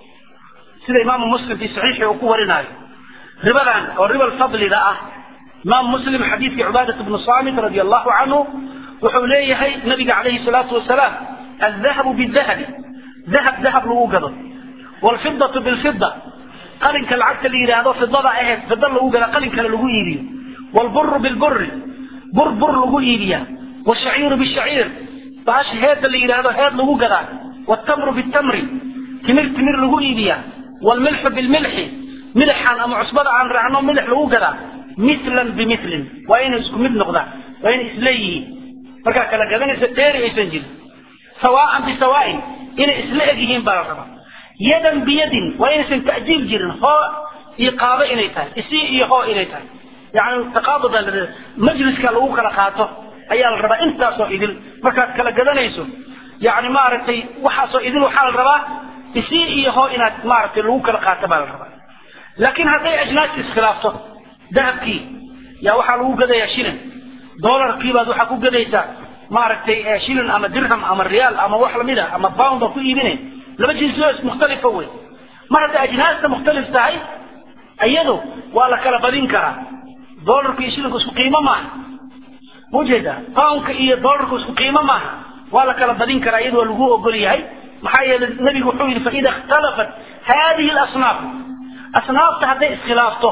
sida imaamu muslim fi saxiixi uu ku warinaayo ribadan oo riba alfadliga ah imaam muslim xadiidkii cubaadat bnu saamit radi allahu canhu wuxuu leeyahay nabiga calayhi salaatu wasalaam aldahabu bidahabi dahab dahab lagu gado wlfidatu bilfida qalinka lacagta la yidhaahdo fidada aheed fida lagu gada qalinkana lagu iibiyo wlburu bilburi bur bur lagu iibiyaa washaciiru bishaciir baasha heedda la yidhaahdo heed lagu gadaa wtamru bitamri timir timir lagu iibiyaa wlmilxu bilmilxi milixan ama cusbada aan raacno milix lagu gadaa milan bimilin waa inay isku mid noqdaan waa inay isleeyihiin markaa kala gadanaysa dheeri aysan jirin sawaan bisawaain inay isla eg yihiin baa la rabaa yadan biyadin waa inaysan ta'jiil jirin hoo iyo qaado inay tahay isii iyo hoo inay tahay yani taqaabuda majliska lagu kala qaato ayaa la rabaa intaasoo idil markaad kala gadanayso yani maaragtay waxaasoo idil waxaa la rabaa isii iyo hoo inaad maaragtay lagu kala qaato baa la rabaa laakiin hadday ajnaasi iskhilaafto dahabkii yaa waxaa lagu gadayaa shilin dolarkii baad waxaa ku gadaysaa maaragtay shilin ama dirham ama riyaal ama wax lamid ah ama bound baa ku iibinay laba jinsio mukhtalifa wey mar hadday ajnaasta mukhtalif tahay iyadu waa la kala badin karaa dolarka iyo shilinku isku qiimo maaha mujeeda poundka iyo dolarku isku qiimo maaha waa la kala badin karaa iyadu waa lagu ogol yahay maxaa yeelay nabigu wuxuu yidhi faida ikhtalafat hadihi lasnaaf asnaafta hadday iskhilaafto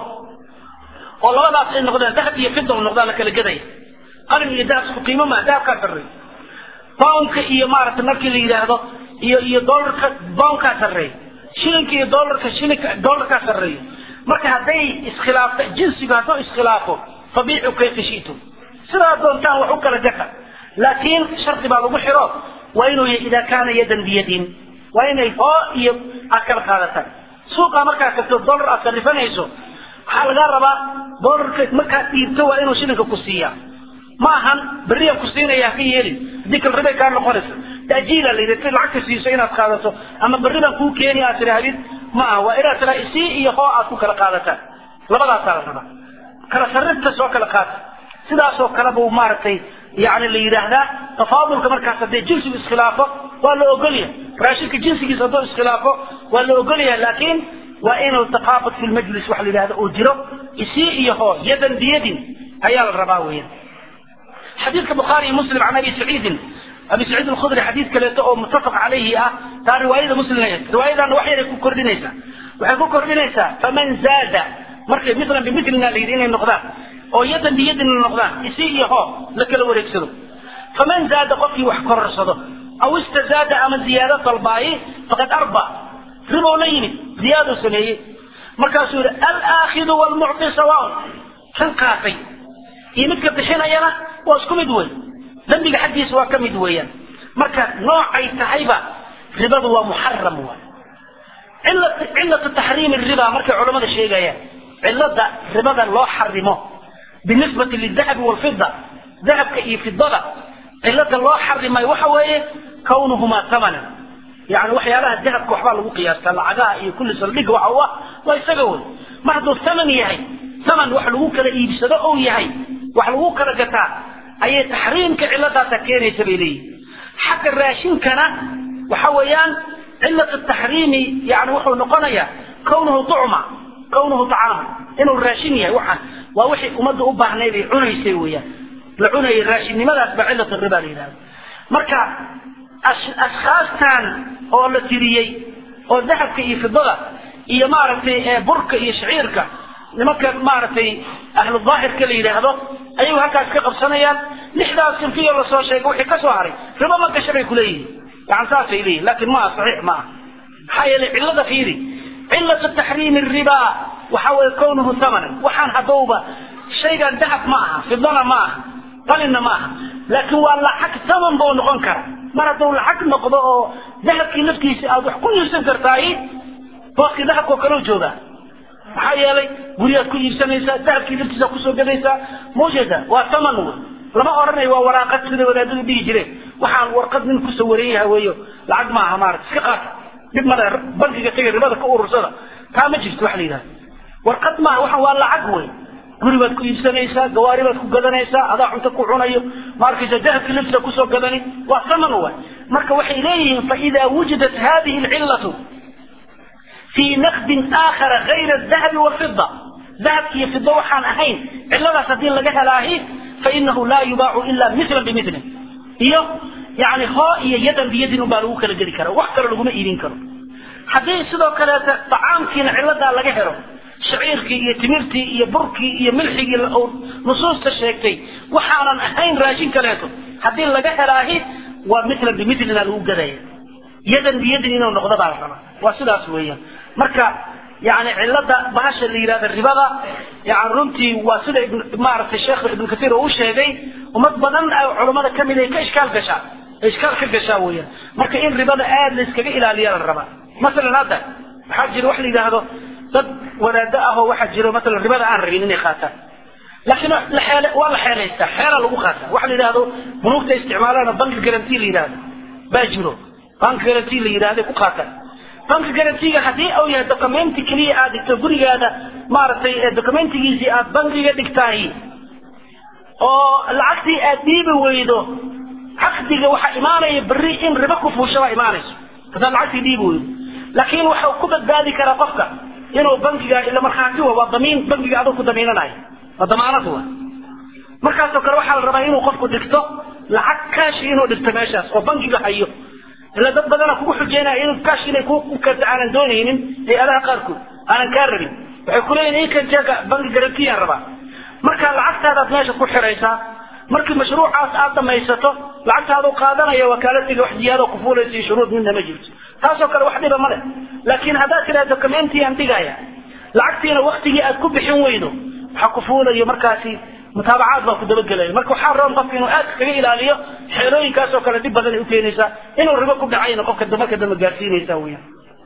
oo labadaas ay noqdaan dahab iyo fida noqdaan la kala gadaya qalin iyo dahab isku qiimo maa dahabkaa sarreeya poundka iyo maaragtay markii la yidhaahdo iyo iyo dolarka poundkaa sarreeya shilinka iyo dolarka shilinka dolarkaa sarreeya marka hadday iskhilaafto jinsigu hadduu iskhilaafo fabiicu kayfa shi'tum sidaa doontaan wax u kala gata laakiin shardi baa lagu xiro waa inuu yahay idaa kaana yadan biyadin waa inay hoo iyo aad kala qaadataan suuqa markaad tagto dolar aad sarifanayso waxaa lagaa rabaa dolarka markaad dhiibto waa inuu shilinka ku siiyaa ma ahan berriyan ku siinaya haka yeelin haddii kal ribay kaa noqonaysa ta'jiila la yidhi si lacagta siiso inaad qaadato ama berri baan kuu keeni aad tidhaahdid ma aha waa inaad tiraa isii iyo hoo aad ku kala qaadataan labadaasaa la rabaa kala sarrifta soo kala qaata sidaasoo kale buu maaragtay yani la yidhaahdaa tafaadulka markaas haddee jinsigu iskhilaafo waa la ogolyahay raashinka jinsigiisa hadduu iskhilaafo waa la ogolyahay laakiin waa inuu taqaabud fi lmajlis waxa la yidhahda uu jiro isii iyo hoo yadan biyadin ayaa la rabaa weeyaan xadiidka bukhaari iyo muslim can abi saciidin abi saciid alkhudri xadiid kaleeto oo muttafaq calayhi ah taa riwaayada muslim riwaayadana wax yaray ku kordhinaysaa waxay ku kordhinaysaa faman zaada markay milan bimilina la yidhi inay noqdaan oo yadan biyadin noqdaan isi iyo hoo la kala wareegsado faman zaada qofkii wax kororsado aw istazaada ama ziyaado dalbaaye faqad arba ribow la yimid ziyaaduu sameeyey markaasuu yidhi alaakidu wlmucti sawaaun kan qaatay iyo midka bixinayana waa isku mid wey dembiga xaggiisa waa ka mid weeyaan marka noocay tahayba ribadu waa muxaram waay cilatu taxriimi riba markay culamada sheegayaan cilada ribada loo xarimo binisbati lidahabi walfida dahabka iyo fidada cilada loo xarimay waxa weeye kawnuhumaa tamanan yani waxyaalaha dahabka waxbaa lagu qiyaastaa lacagaha iyo kulli saldhiga waxa u ah waa isaga wey mar hadduu taman yahay taman wax lagu kala iibsado ou yahay wax lagu kala gataa ayay taxriimka ciladaasa keenaysa bay leeyihin xagga raashinkana waxa weeyaan cilat taxriimi yani wuxuu noqonayaa kawnuhu tucma kawnuhu tacaama inuu raashin yahay waxaan waa wixii ummadda u baahnayd ay cunaysay weeyaan la cunayay raashinnimadaas baa cilat riba la yidhahda marka ashkhaastan oo la tiriyey oo dahabka iyo fidada iyo maaragtay burka iyo shaciirka nimanka maaragtay ahlu daahirka la yidhaahdo ayagu halkaas ka qabsanayaan lixdaas sinfiyo lasoo sheegay wixii ka soo haray ribo ma gasha bay kuleeyihiin yani saasay leeyihin laakiin maaha saxiix ma aha maxaa yeelay cillada fiiri cilatu taxriimi riba waxa weeye kownuhu thamanan waxaan haddowba shaygan dahab ma aha fidana ma aha qalinna ma aha laakiin waa lacag taman buu noqon kara mar hadduu lacag noqdo oo dahabkii laftiisa aad wax ku iibsan kartaay booskii dahabka oo kaleu joogaa maxaa yeelay guryaad ku iibsanaysaa dahabkii laftiisa kusoo gadaysaa mawjeeda waa taman wey lama odhanayo waa waraaqad sida wadaadadu dhihi jireen waxaan warqad nin ku sawaran yahay weeyo lacag maaha maarata iska qaata dhib male bankiga taga ribada ka urursada taa ma jirto waxa la yidhahda warqad maaha waxaan waa lacag wey guri baad ku iibsanaysaa gawaari baad ku gadanaysaa adaa cunto ku cunayo ma arkaysa dahabkii laftiisa kusoo gadani waa taman way marka waxay leeyihiin faidaa wujidat hadihi alcillatu fii naqdin aakhara gayra adahabi walfida dahabki iyo fido waxaan ahayn cilladaas haddii laga helaahi fainahu laa yubaacu ila milan bimilin iyo yani hoo iyo yadan biyadin unbaa lagu kala geli kara wax kale laguma iibin karo haddii sidoo kaleeta tacaamkiina cilladaa laga helo shaciirkii iyo timirtii iyo burkii iyo milxigii nusuusta sheegtay waxaanan ahayn raashin kaleeto haddii laga helaahi waa mitlan bimidlina lagu gadaya yadan biyadin inuu noqdo baa la rabaa waa sidaas weeyaan marka yani cilada bahasha la yidhahda ribada yani runtii waa sida maaragtay sheekh ibnu kasiir uu sheegay ummad badan culammada kamid ay ka ishkaal gashaa ishkaal ka gashaa weeyaan marka in ribada aada la iskaga ilaaliya la rabaa masalan hadda waxaa jira wax la yidhaahdo dad wadaado ah oo waxaa jiro masalan ribada aan rabin inay qaataan laakiin la xeele waa la xeelaystaa xeela lagu qaataa waxa la yidhahdo bunuugta isticmaalaan banki garanti la yidhahdo baa jiro banki garanti la yidhahdo ku qaataan banki garantiga haddii uu yahay documenti keliya aad dhigto gurigaada maaragtay documentigiisii aad bankiga dhigtahay oo lacagtii aad dhiibi weydo caqdiga waxaa imaanaya berri in ribo ku fuusha baa imaanayso haddaad lacagtii dhiibi weydo laakiin waxa ku badbaadi karaa qofka inuu bankiga ila markhaati wa waa damiin bankiga adoo ku damiinanayo waa damaanad wa markaasoo kale waxaa la rabaa inuu qofku dhigto lacag kaashi inuu dhigto meeshaas oo bankiga hayo ila dad badana kugu xujeynaya in kaash inay ku keento aanan doonaynin hay-adaha qaarkood aanan kaa rabin waxay kuleeyihin inkan jeega banki garantiyaan rabaa marka lacagtaadaad meesha ku xiraysaa markii mashruucaas aad dhamaysato lacagtaadu qaadanaya wakaaladiga wax ziyaado kufuulaysa iyo shuruud midna ma jirto taasoo kale wax dhiba ma leh laakiin haddaad tiraa documentiyan dhigaya lacagtiina waktigii aad ku bixin weydo waxaa kufuulayo markaasi mutaabacaad baa ku dabagelaya marka waxaa roon qofka inuu aad kaga ilaaliyo xeelooyinkaasoo kale dhib badan ay ukeenaysaa inuu ribo ku dhacayna qofka marka dambe gaarsiinaysa weyaan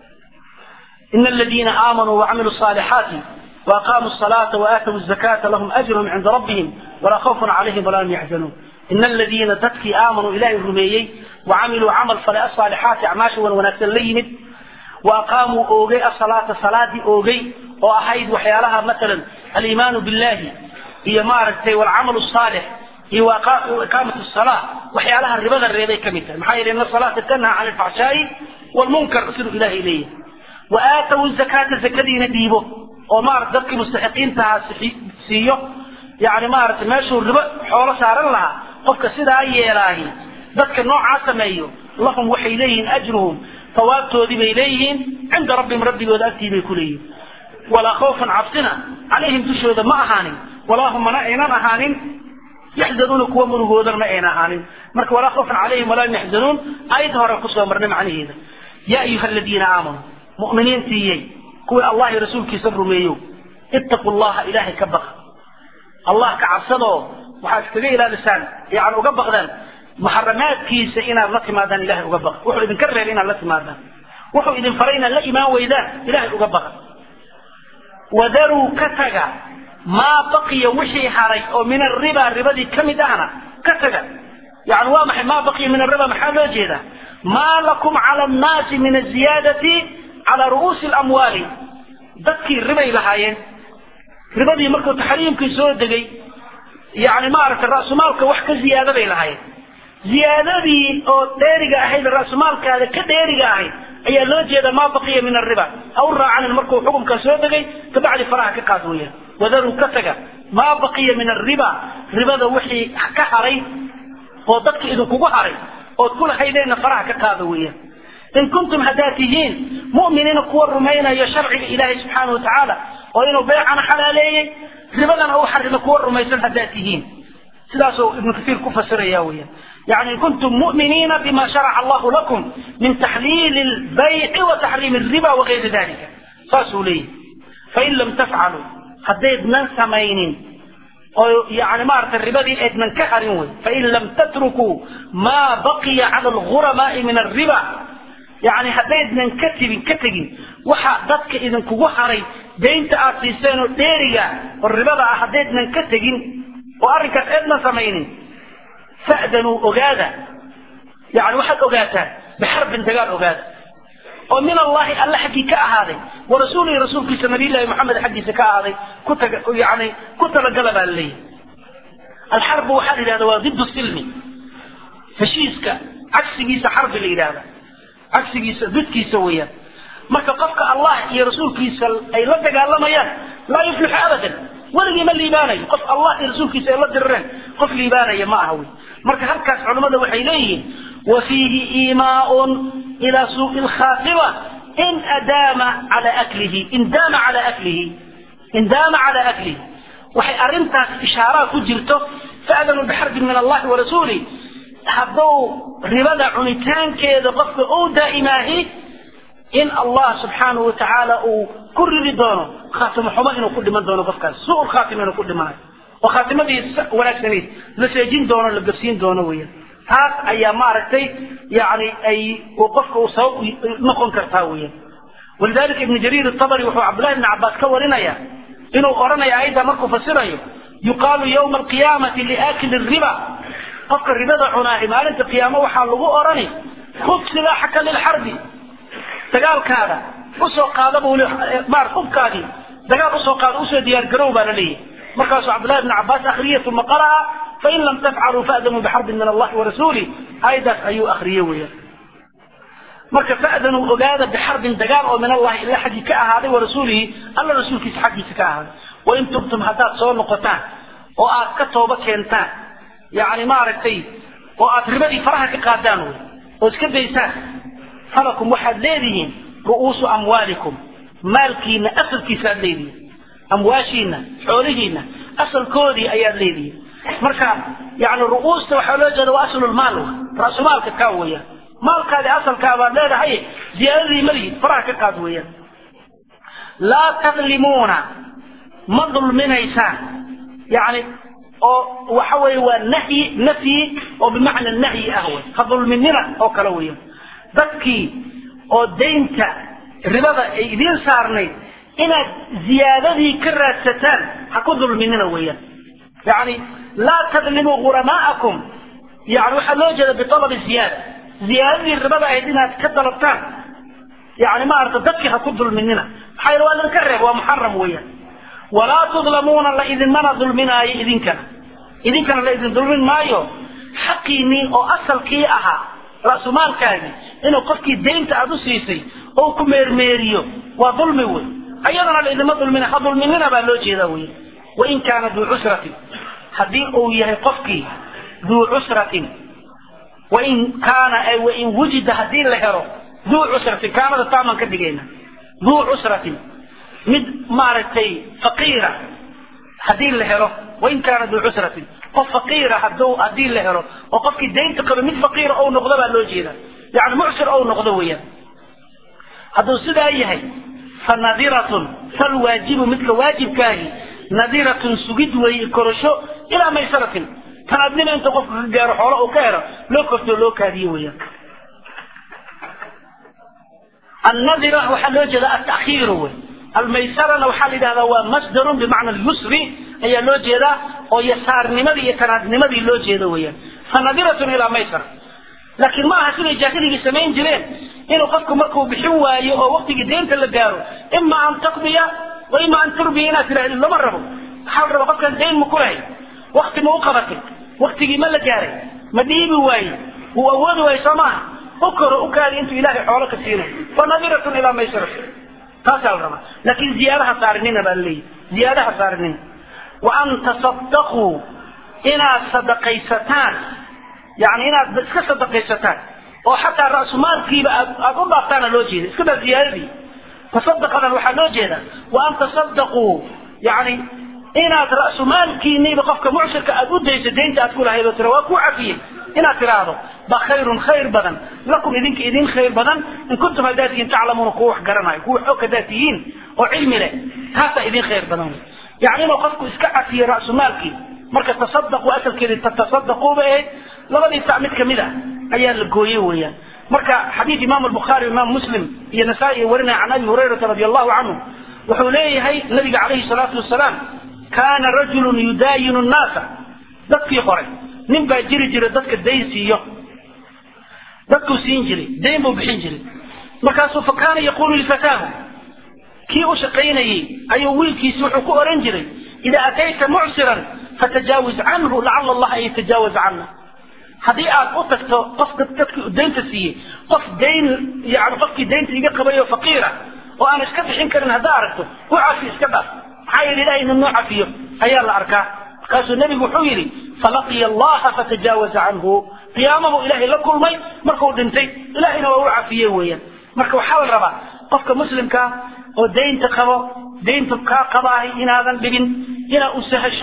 ina aladiina aamanuu wacamiluu صaalixaati وأقاموا الصلاة وآتوا الزكاة لهم أجرهم عند ربهم ولا خوف عليهم ولا هم يحزنون إن الذين تدكي آمنوا إلهي الرميي وعملوا عمل فلا الصالحات أعماش ونكسل ليمد وأقاموا أوغي الصلاة صلاة أوغي وأحيد وحيالها مثلا الإيمان بالله هي مارتي والعمل الصالح هي وإقامة الصلاة وحيالها الربا الرياضي كمثل محايل إن الصلاة تنهى عن الفحشاء والمنكر أسر إله إليه وآتوا الزكاة الزكاة نديبه oo maarata dadkii mustaxiqiintaha siiyo yani maarata meeshuu ribo xoolo saaran lahaa qofka sidaa yeelaahi dadka noocaa sameeyo lahum waxay leeyihiin ajruhum tawaabtoodii bay leeyihiin cinda rabbihim rabbigooda agtii bay ku leeyihin walaa khawfun cabsina calayhim dushooda ma ahaanin walaa hum mana aynan ahaanin yaxzanuuna kuwa murugoodana ma ayna ahaanin marka walaa khawfun calayhim walaa hum yaxzanuun ayad hore kusoo marnay macnaheeda yaa ayuha aladiina aamanuu mu'miniintiiyey kuwii allah iyo rasuulkiisa rumeeyo ittaqu llaha ilaahay ka baqa allah ka cabsadoo waxaad iskaga ilaalisaan yani uga baqdaan muxaramaadkiisa inaad la timaadaan ilahay uga baqa wuxuu idinka reebay inaad la timaadaan wuxuu idin faray inaad la imaan weydaan ilahay uga baqa wadaruu ka taga maa baqiya wixii haray oo min arriba ribadii ka mid ahna ka taga yani waa maxay maa baqiya min arriba maxaa loo jeedaa maa lakum cala annaasi min aziyaadati calى ru'uusi اlamwaali dadkii ribay lahaayeen ribadii markuu taxriimkii soo degay yani maaragtay ra'sumaalka wax ka ziyaada bay lahaayeen ziyaadadii oo dheeriga ahayd ra'sumaalkaada ka dheeriga ahayd ayaa loo jeeda maa baqiya min ariba ha u raacanin markuu xukumka soo degay kabacdi faraha ka qaad weeyaan wadaruu ka taga maa baqiya min ariba ribada wixii ka haray oo dadka idinkugu haray ood kula haydeenna faraha ka qaada weeyaan in kuntum haddaad tihiin mu'miniina kuwa rumaynayo sharciga ilaahay subxaana watacaala oo inuu beecana xalaaleeyey ribadana uu xarimo kuwa rumaysan haddaad tihiin sidaasuu ibnu kasiir ku fasiraya weeyaan يعني إن كنتم مؤمنين بما شرع الله لكم من تحليل البيع وتحريم الربا وغير ذلك فاسوا لي فإن لم تفعلوا حديد من سمين يعني ما أردت الربا دي إذ من كحرين فإن لم تتركوا ما بقي على الغرماء من الربا يعني حديد من كتب كتب وحا ضدك إذن كوغو حري دينت آسيسانو ديريا والربا حديد من كتب وأركت إذن سمين فأذنوا أغادا يعني واحد أغاتا بحرب دقال أغادا ومن الله الله حقي كأهاذي ورسوله رسول في نبي الله محمد حقي سكأهاذي كنت يعني كنت لقلب لي الحرب وحد هذا ضد السلم فشيسك عكس جيس حرب الإرادة عكس جيس ضد كيس ويا marka qofka Allah iyo rasuulkiisa ay la dagaalamayaan la yuflix abadan waligi ma liibaanayo qof Allah iyo rasuulkiisa ay la dirreen qof liibaanaya ma aha marka halkaas culimada waxay leeyihiin wa fiihi iimaa'un ila suuqi alkhaatima in adaama cala aklihi in daama cala aklihi in daama cala aklihi waxay arrintaas ishaaraa ku jirto faadanuu bixarbin min allahi warasuuli hadduu ribada cunitaankeeda qofka uu daa'imaahi in allah subxaanahu watacaala uu ku ridi doono khaatimo xumo inuu ku dhiman doono qofkaas su-ul khaatima inuu ku dhimanayo oo khaatimadii wanaagsanayd la seejin doono la gabsiin doono weeyaan taas ayaa maaragtay yani ay qofka uu sabab noqon kartaa weeyaan walidalika ibnu jariir atabari wuxuu cabdullahi ibni cabbaas ka warinaya inuu odhanaya ayadda markuu fasirayo yuqaalu yawma alqiyaamati liaakili riba qofka ribada cunaahi maalinta qiyaamo waxaa lagu odhani khud silaaxaka lilxarbi dagaalkaada usoo qaada buu maar hubkaadii dagaal usoo qaada usoo diyaar garow baa la leeyahay markaasuu cabdullahi ibni cabbaas akhriyay uma qara'a fain lam tafcaluu faadanuu bixarbin min allahi warasuulih ayadaas ayuu akhriyey weeyaan marka faadanuu ogaada bixarbin dagaal oo min allahi ila xaggii ka ahaaday warasuulihi alla rasuulkiisa xaggiisa ka ahaaday wain tubtum haddaad soo noqotaan oo aad ka tooba keentaan yani maaragtay oo aad ribadii faraha ka qaadaan wey oo iska daysaan falakum waxaad leedihiin ru'uusu amwaalikum maalkiina asalkiisa aad leedihiin amwaashiina xoolihiina asalkoodii ayaad leedihiin marka yani ru'uusta waxaa loo jeeda waa aslulmaal ra'sumaalka kaa weeyaan maalkaadi asalkaa baad leedahay ziyaadadii malihid faraha ka qaad weeyaan laa tadlimuuna ma dulminaysaan yani oo waxa weeye waa nahyi nafyi oo bimacna nahyi ah wey ha dulminina oo kale weeyaan dadkii oo daynta ribada ay idiin saarnayd inaad ziyaadadii ka raadsataan ha ku dulminina weeyaan yani laa tadlimuu guramaa'akum yani waxaa loo jeeda bitalabi ziyaada ziyaadadii ribada ahayd inaad ka dalabtaan yani maarata dadkii ha ku dulminina maxaa yeel waa idinka reeb waa muxaram weeyaan walaa tudlamuuna la idinmana dulminaayo idinkana idinkana la idin dulmin maayo xaqiinii oo asalkii ahaa ra'sumaalkaagii inuu qofkii daynta aad u siisay oo ku meermeeriyo waa dulmi wey ayadana la idinma dulmina ha dulminina baa loo jeedaa wey wain kaana duu cusratin haddii uu yahay qofkii duu cusratin wain kaana ay wain wujida haddii la helo duu cusratin kaanada taamaan ka dhigayna duu cusratin mid maaragtay faqiira haddii la helo wain kaana duu cusratin qof faqiira haduu haddii la helo oo qofkii daynta qaba mid faqiira ou noqdo baa loo jeeda yani mucsir ou noqdo weeyaan hadduu sidaa yahay fa nadiratun fal waajibu midka waajibkaahi nadiratun sugid weeye korasho ilaa maysaratin tanaadnima inta qofka ka gaaro xoolo uu ka helo loo kortoo loo kaadiye weeyaan annadira waxaa loo jeeda atakhiiru wey almaysarana waxaa la yidhahdaa waa masdarun bimacna alyusri ayaa loo jeedaa oo yasaarnimadii iyo tanaadnimadii loo jeeda weeyaan fanadiratun ilaa maysara laakiin ma aha siday jaahiligii samayn jireen inuu qofku markuu bixin waayo oo waktigii deynta la gaaro ima an taqdiya wa ima an turbiya inaad tidhahdi lama rabo waxaa la rabaa qofkan dayn ma ku lahay wakti ma u qabatay waktigii ma la gaaray ma dhiibi waaye wuu awoodi waaye soo maaha u koro u kaadi intuu ilaahay xoolo ka siinayo fanadiratun ilaa maysara taasaa la rabaa laakiin ziyaadaha saarinina baa laleeyahy ziyaadaha saarinina wa an tasadaquu inaad sadaqaysataan yani inaad iska sadaqaysataan oo xataa ra'sumaalkiiba aad aad u dhaaftaana loo jeeda iska daa ziyaadadii tasadaqadan waxaa loo jeeda wa an tasadaquu yani inaad ra'sumaalkiiniiba qofka mucsirka aad u dayso daynta aad ku lahayd oo tira waa ku cafiyey inaad tiraahdo ba khayrun khayr badan lakum idinka idin khayr badan in kuntum haddaad tihiin taclamuuna kuwa wax garanayo kuwa xog haddaad tihiin oo cilmi leh taasaa idin khayr badan yani inuu qofku iska cafiyo ra'sumaalkii marka tasadaqu asalkeedii tatasadaquu bay ahayd labadii sac mid kamid ah ayaa la gooyey weeyaan marka xadiid imaamu albukhaari imaam muslim iyo nasaa-i warinaya can abi hurayrata radi allahu canhu wuxuu leeyahay nabiga calayhi salaatu wasalaam kaana rajulun yudaayinu nnaasa dadkii hore nin baa jiri jira dadka dayn siiyo dadkuu siin jiray dayn buu bixin jiray markaasuu fa kaana yaqulu lifataahu kii u shaqaynayey ayuu wiilkiisi wuxuu ku oran jiray idaa atayta mucsiran fatajaawiz canhu lacala allaha an yatajaawaza cana haddii aad u tagto qofka dadkii daynta siiyey qof dayn yani qofkii daynta iga qabayo faqiira oo aan iska bixin karin haddaa aragto u cafi iska dhaaf maxaa yeele ilahay ina noo cafiyo ayaa la arkaa markaasuu nebigu wuxuu yidhi falaqiya allaha fatajaawaza canhu qiyaamahu ilaahay la kulmay markuu dhintay ilahayna waa u cafiyey weeyaan marka waxaa la rabaa qofka muslimkaa oo daynta qabo daynta kaa qabaahay inaadan dhibin inaad u sahasho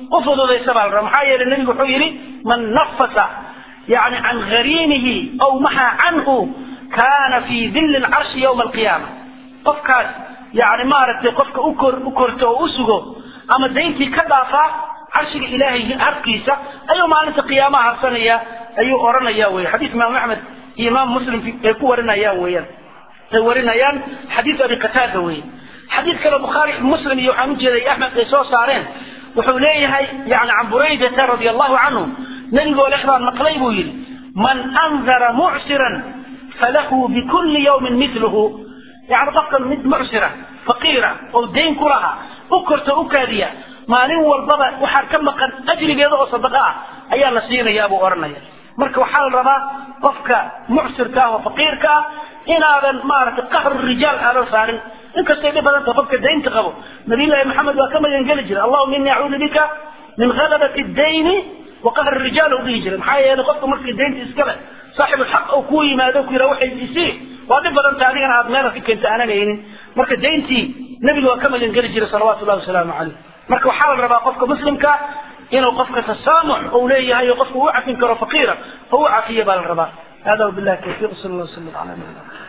u fududaysa baa la rabaa maxaa yeelay nebigu wuxuu yidhi man nafasa yani can hariimihi aw maxa canhu kana fi dilli lcarshi yawma alqiyaama qofkaas yani maaragtay qofka ukor u korto oo u sugo ama dayntii ka dhaafaa carshiga ilaahay harkiisa ayuu maalinta qiyaamaha harsanaya ayuu oranaya wey xadiis imaam axmed iyo imaam muslim ay ku warinayaan weeyaan ay warinayaan xadiis abi qataada weye xadiis kale bukhaari muslim iyo waxaan ujeeday axmed ay soo saareen wuxuu leeyahay yani can buraydata radia allahu canhu nebigoo lex baan maqlay buu yidhi man andara mucsiran falahu bikulli yawmin miluhu yani qofka mid mucsira faqiira oo dayn ku laha u korto u kaadiya maalin walbaba waxaa ka maqan ajrigeeda oo sadaqa ah ayaa la siinayaa buu odhanaya marka waxaa la rabaa qofka mucsirka ah oo faqiirka ah inaadan maaragtay qahru rijaal aadan saarin inkastay dhib badan tahay qofka daynta qabo nabiyullaahi maxamed waa ka magangeli jiray allahuma ini acuudu bika min ghalabati dayni wa qahri rijaal u dhihi jiray maxaa yeelay qofka markii daynta iskale saaxibu xaq oo kuu yimaado ku yidhaha waxay isii waa dhib badan tahay adigana aad meelaad ka keenta aanan haynin marka dayntii nebiga waa ka magangeli jiray salawaatu llahi wasalaamu caleyh marka waxaa la rabaa qofka muslimka inuu qofka tasaamux uu leeyahay oo qofka uu cafin karo faqiira oo u cafiya baa la rabaa hada wabillahi tawfiiq sal allah slam ala nabina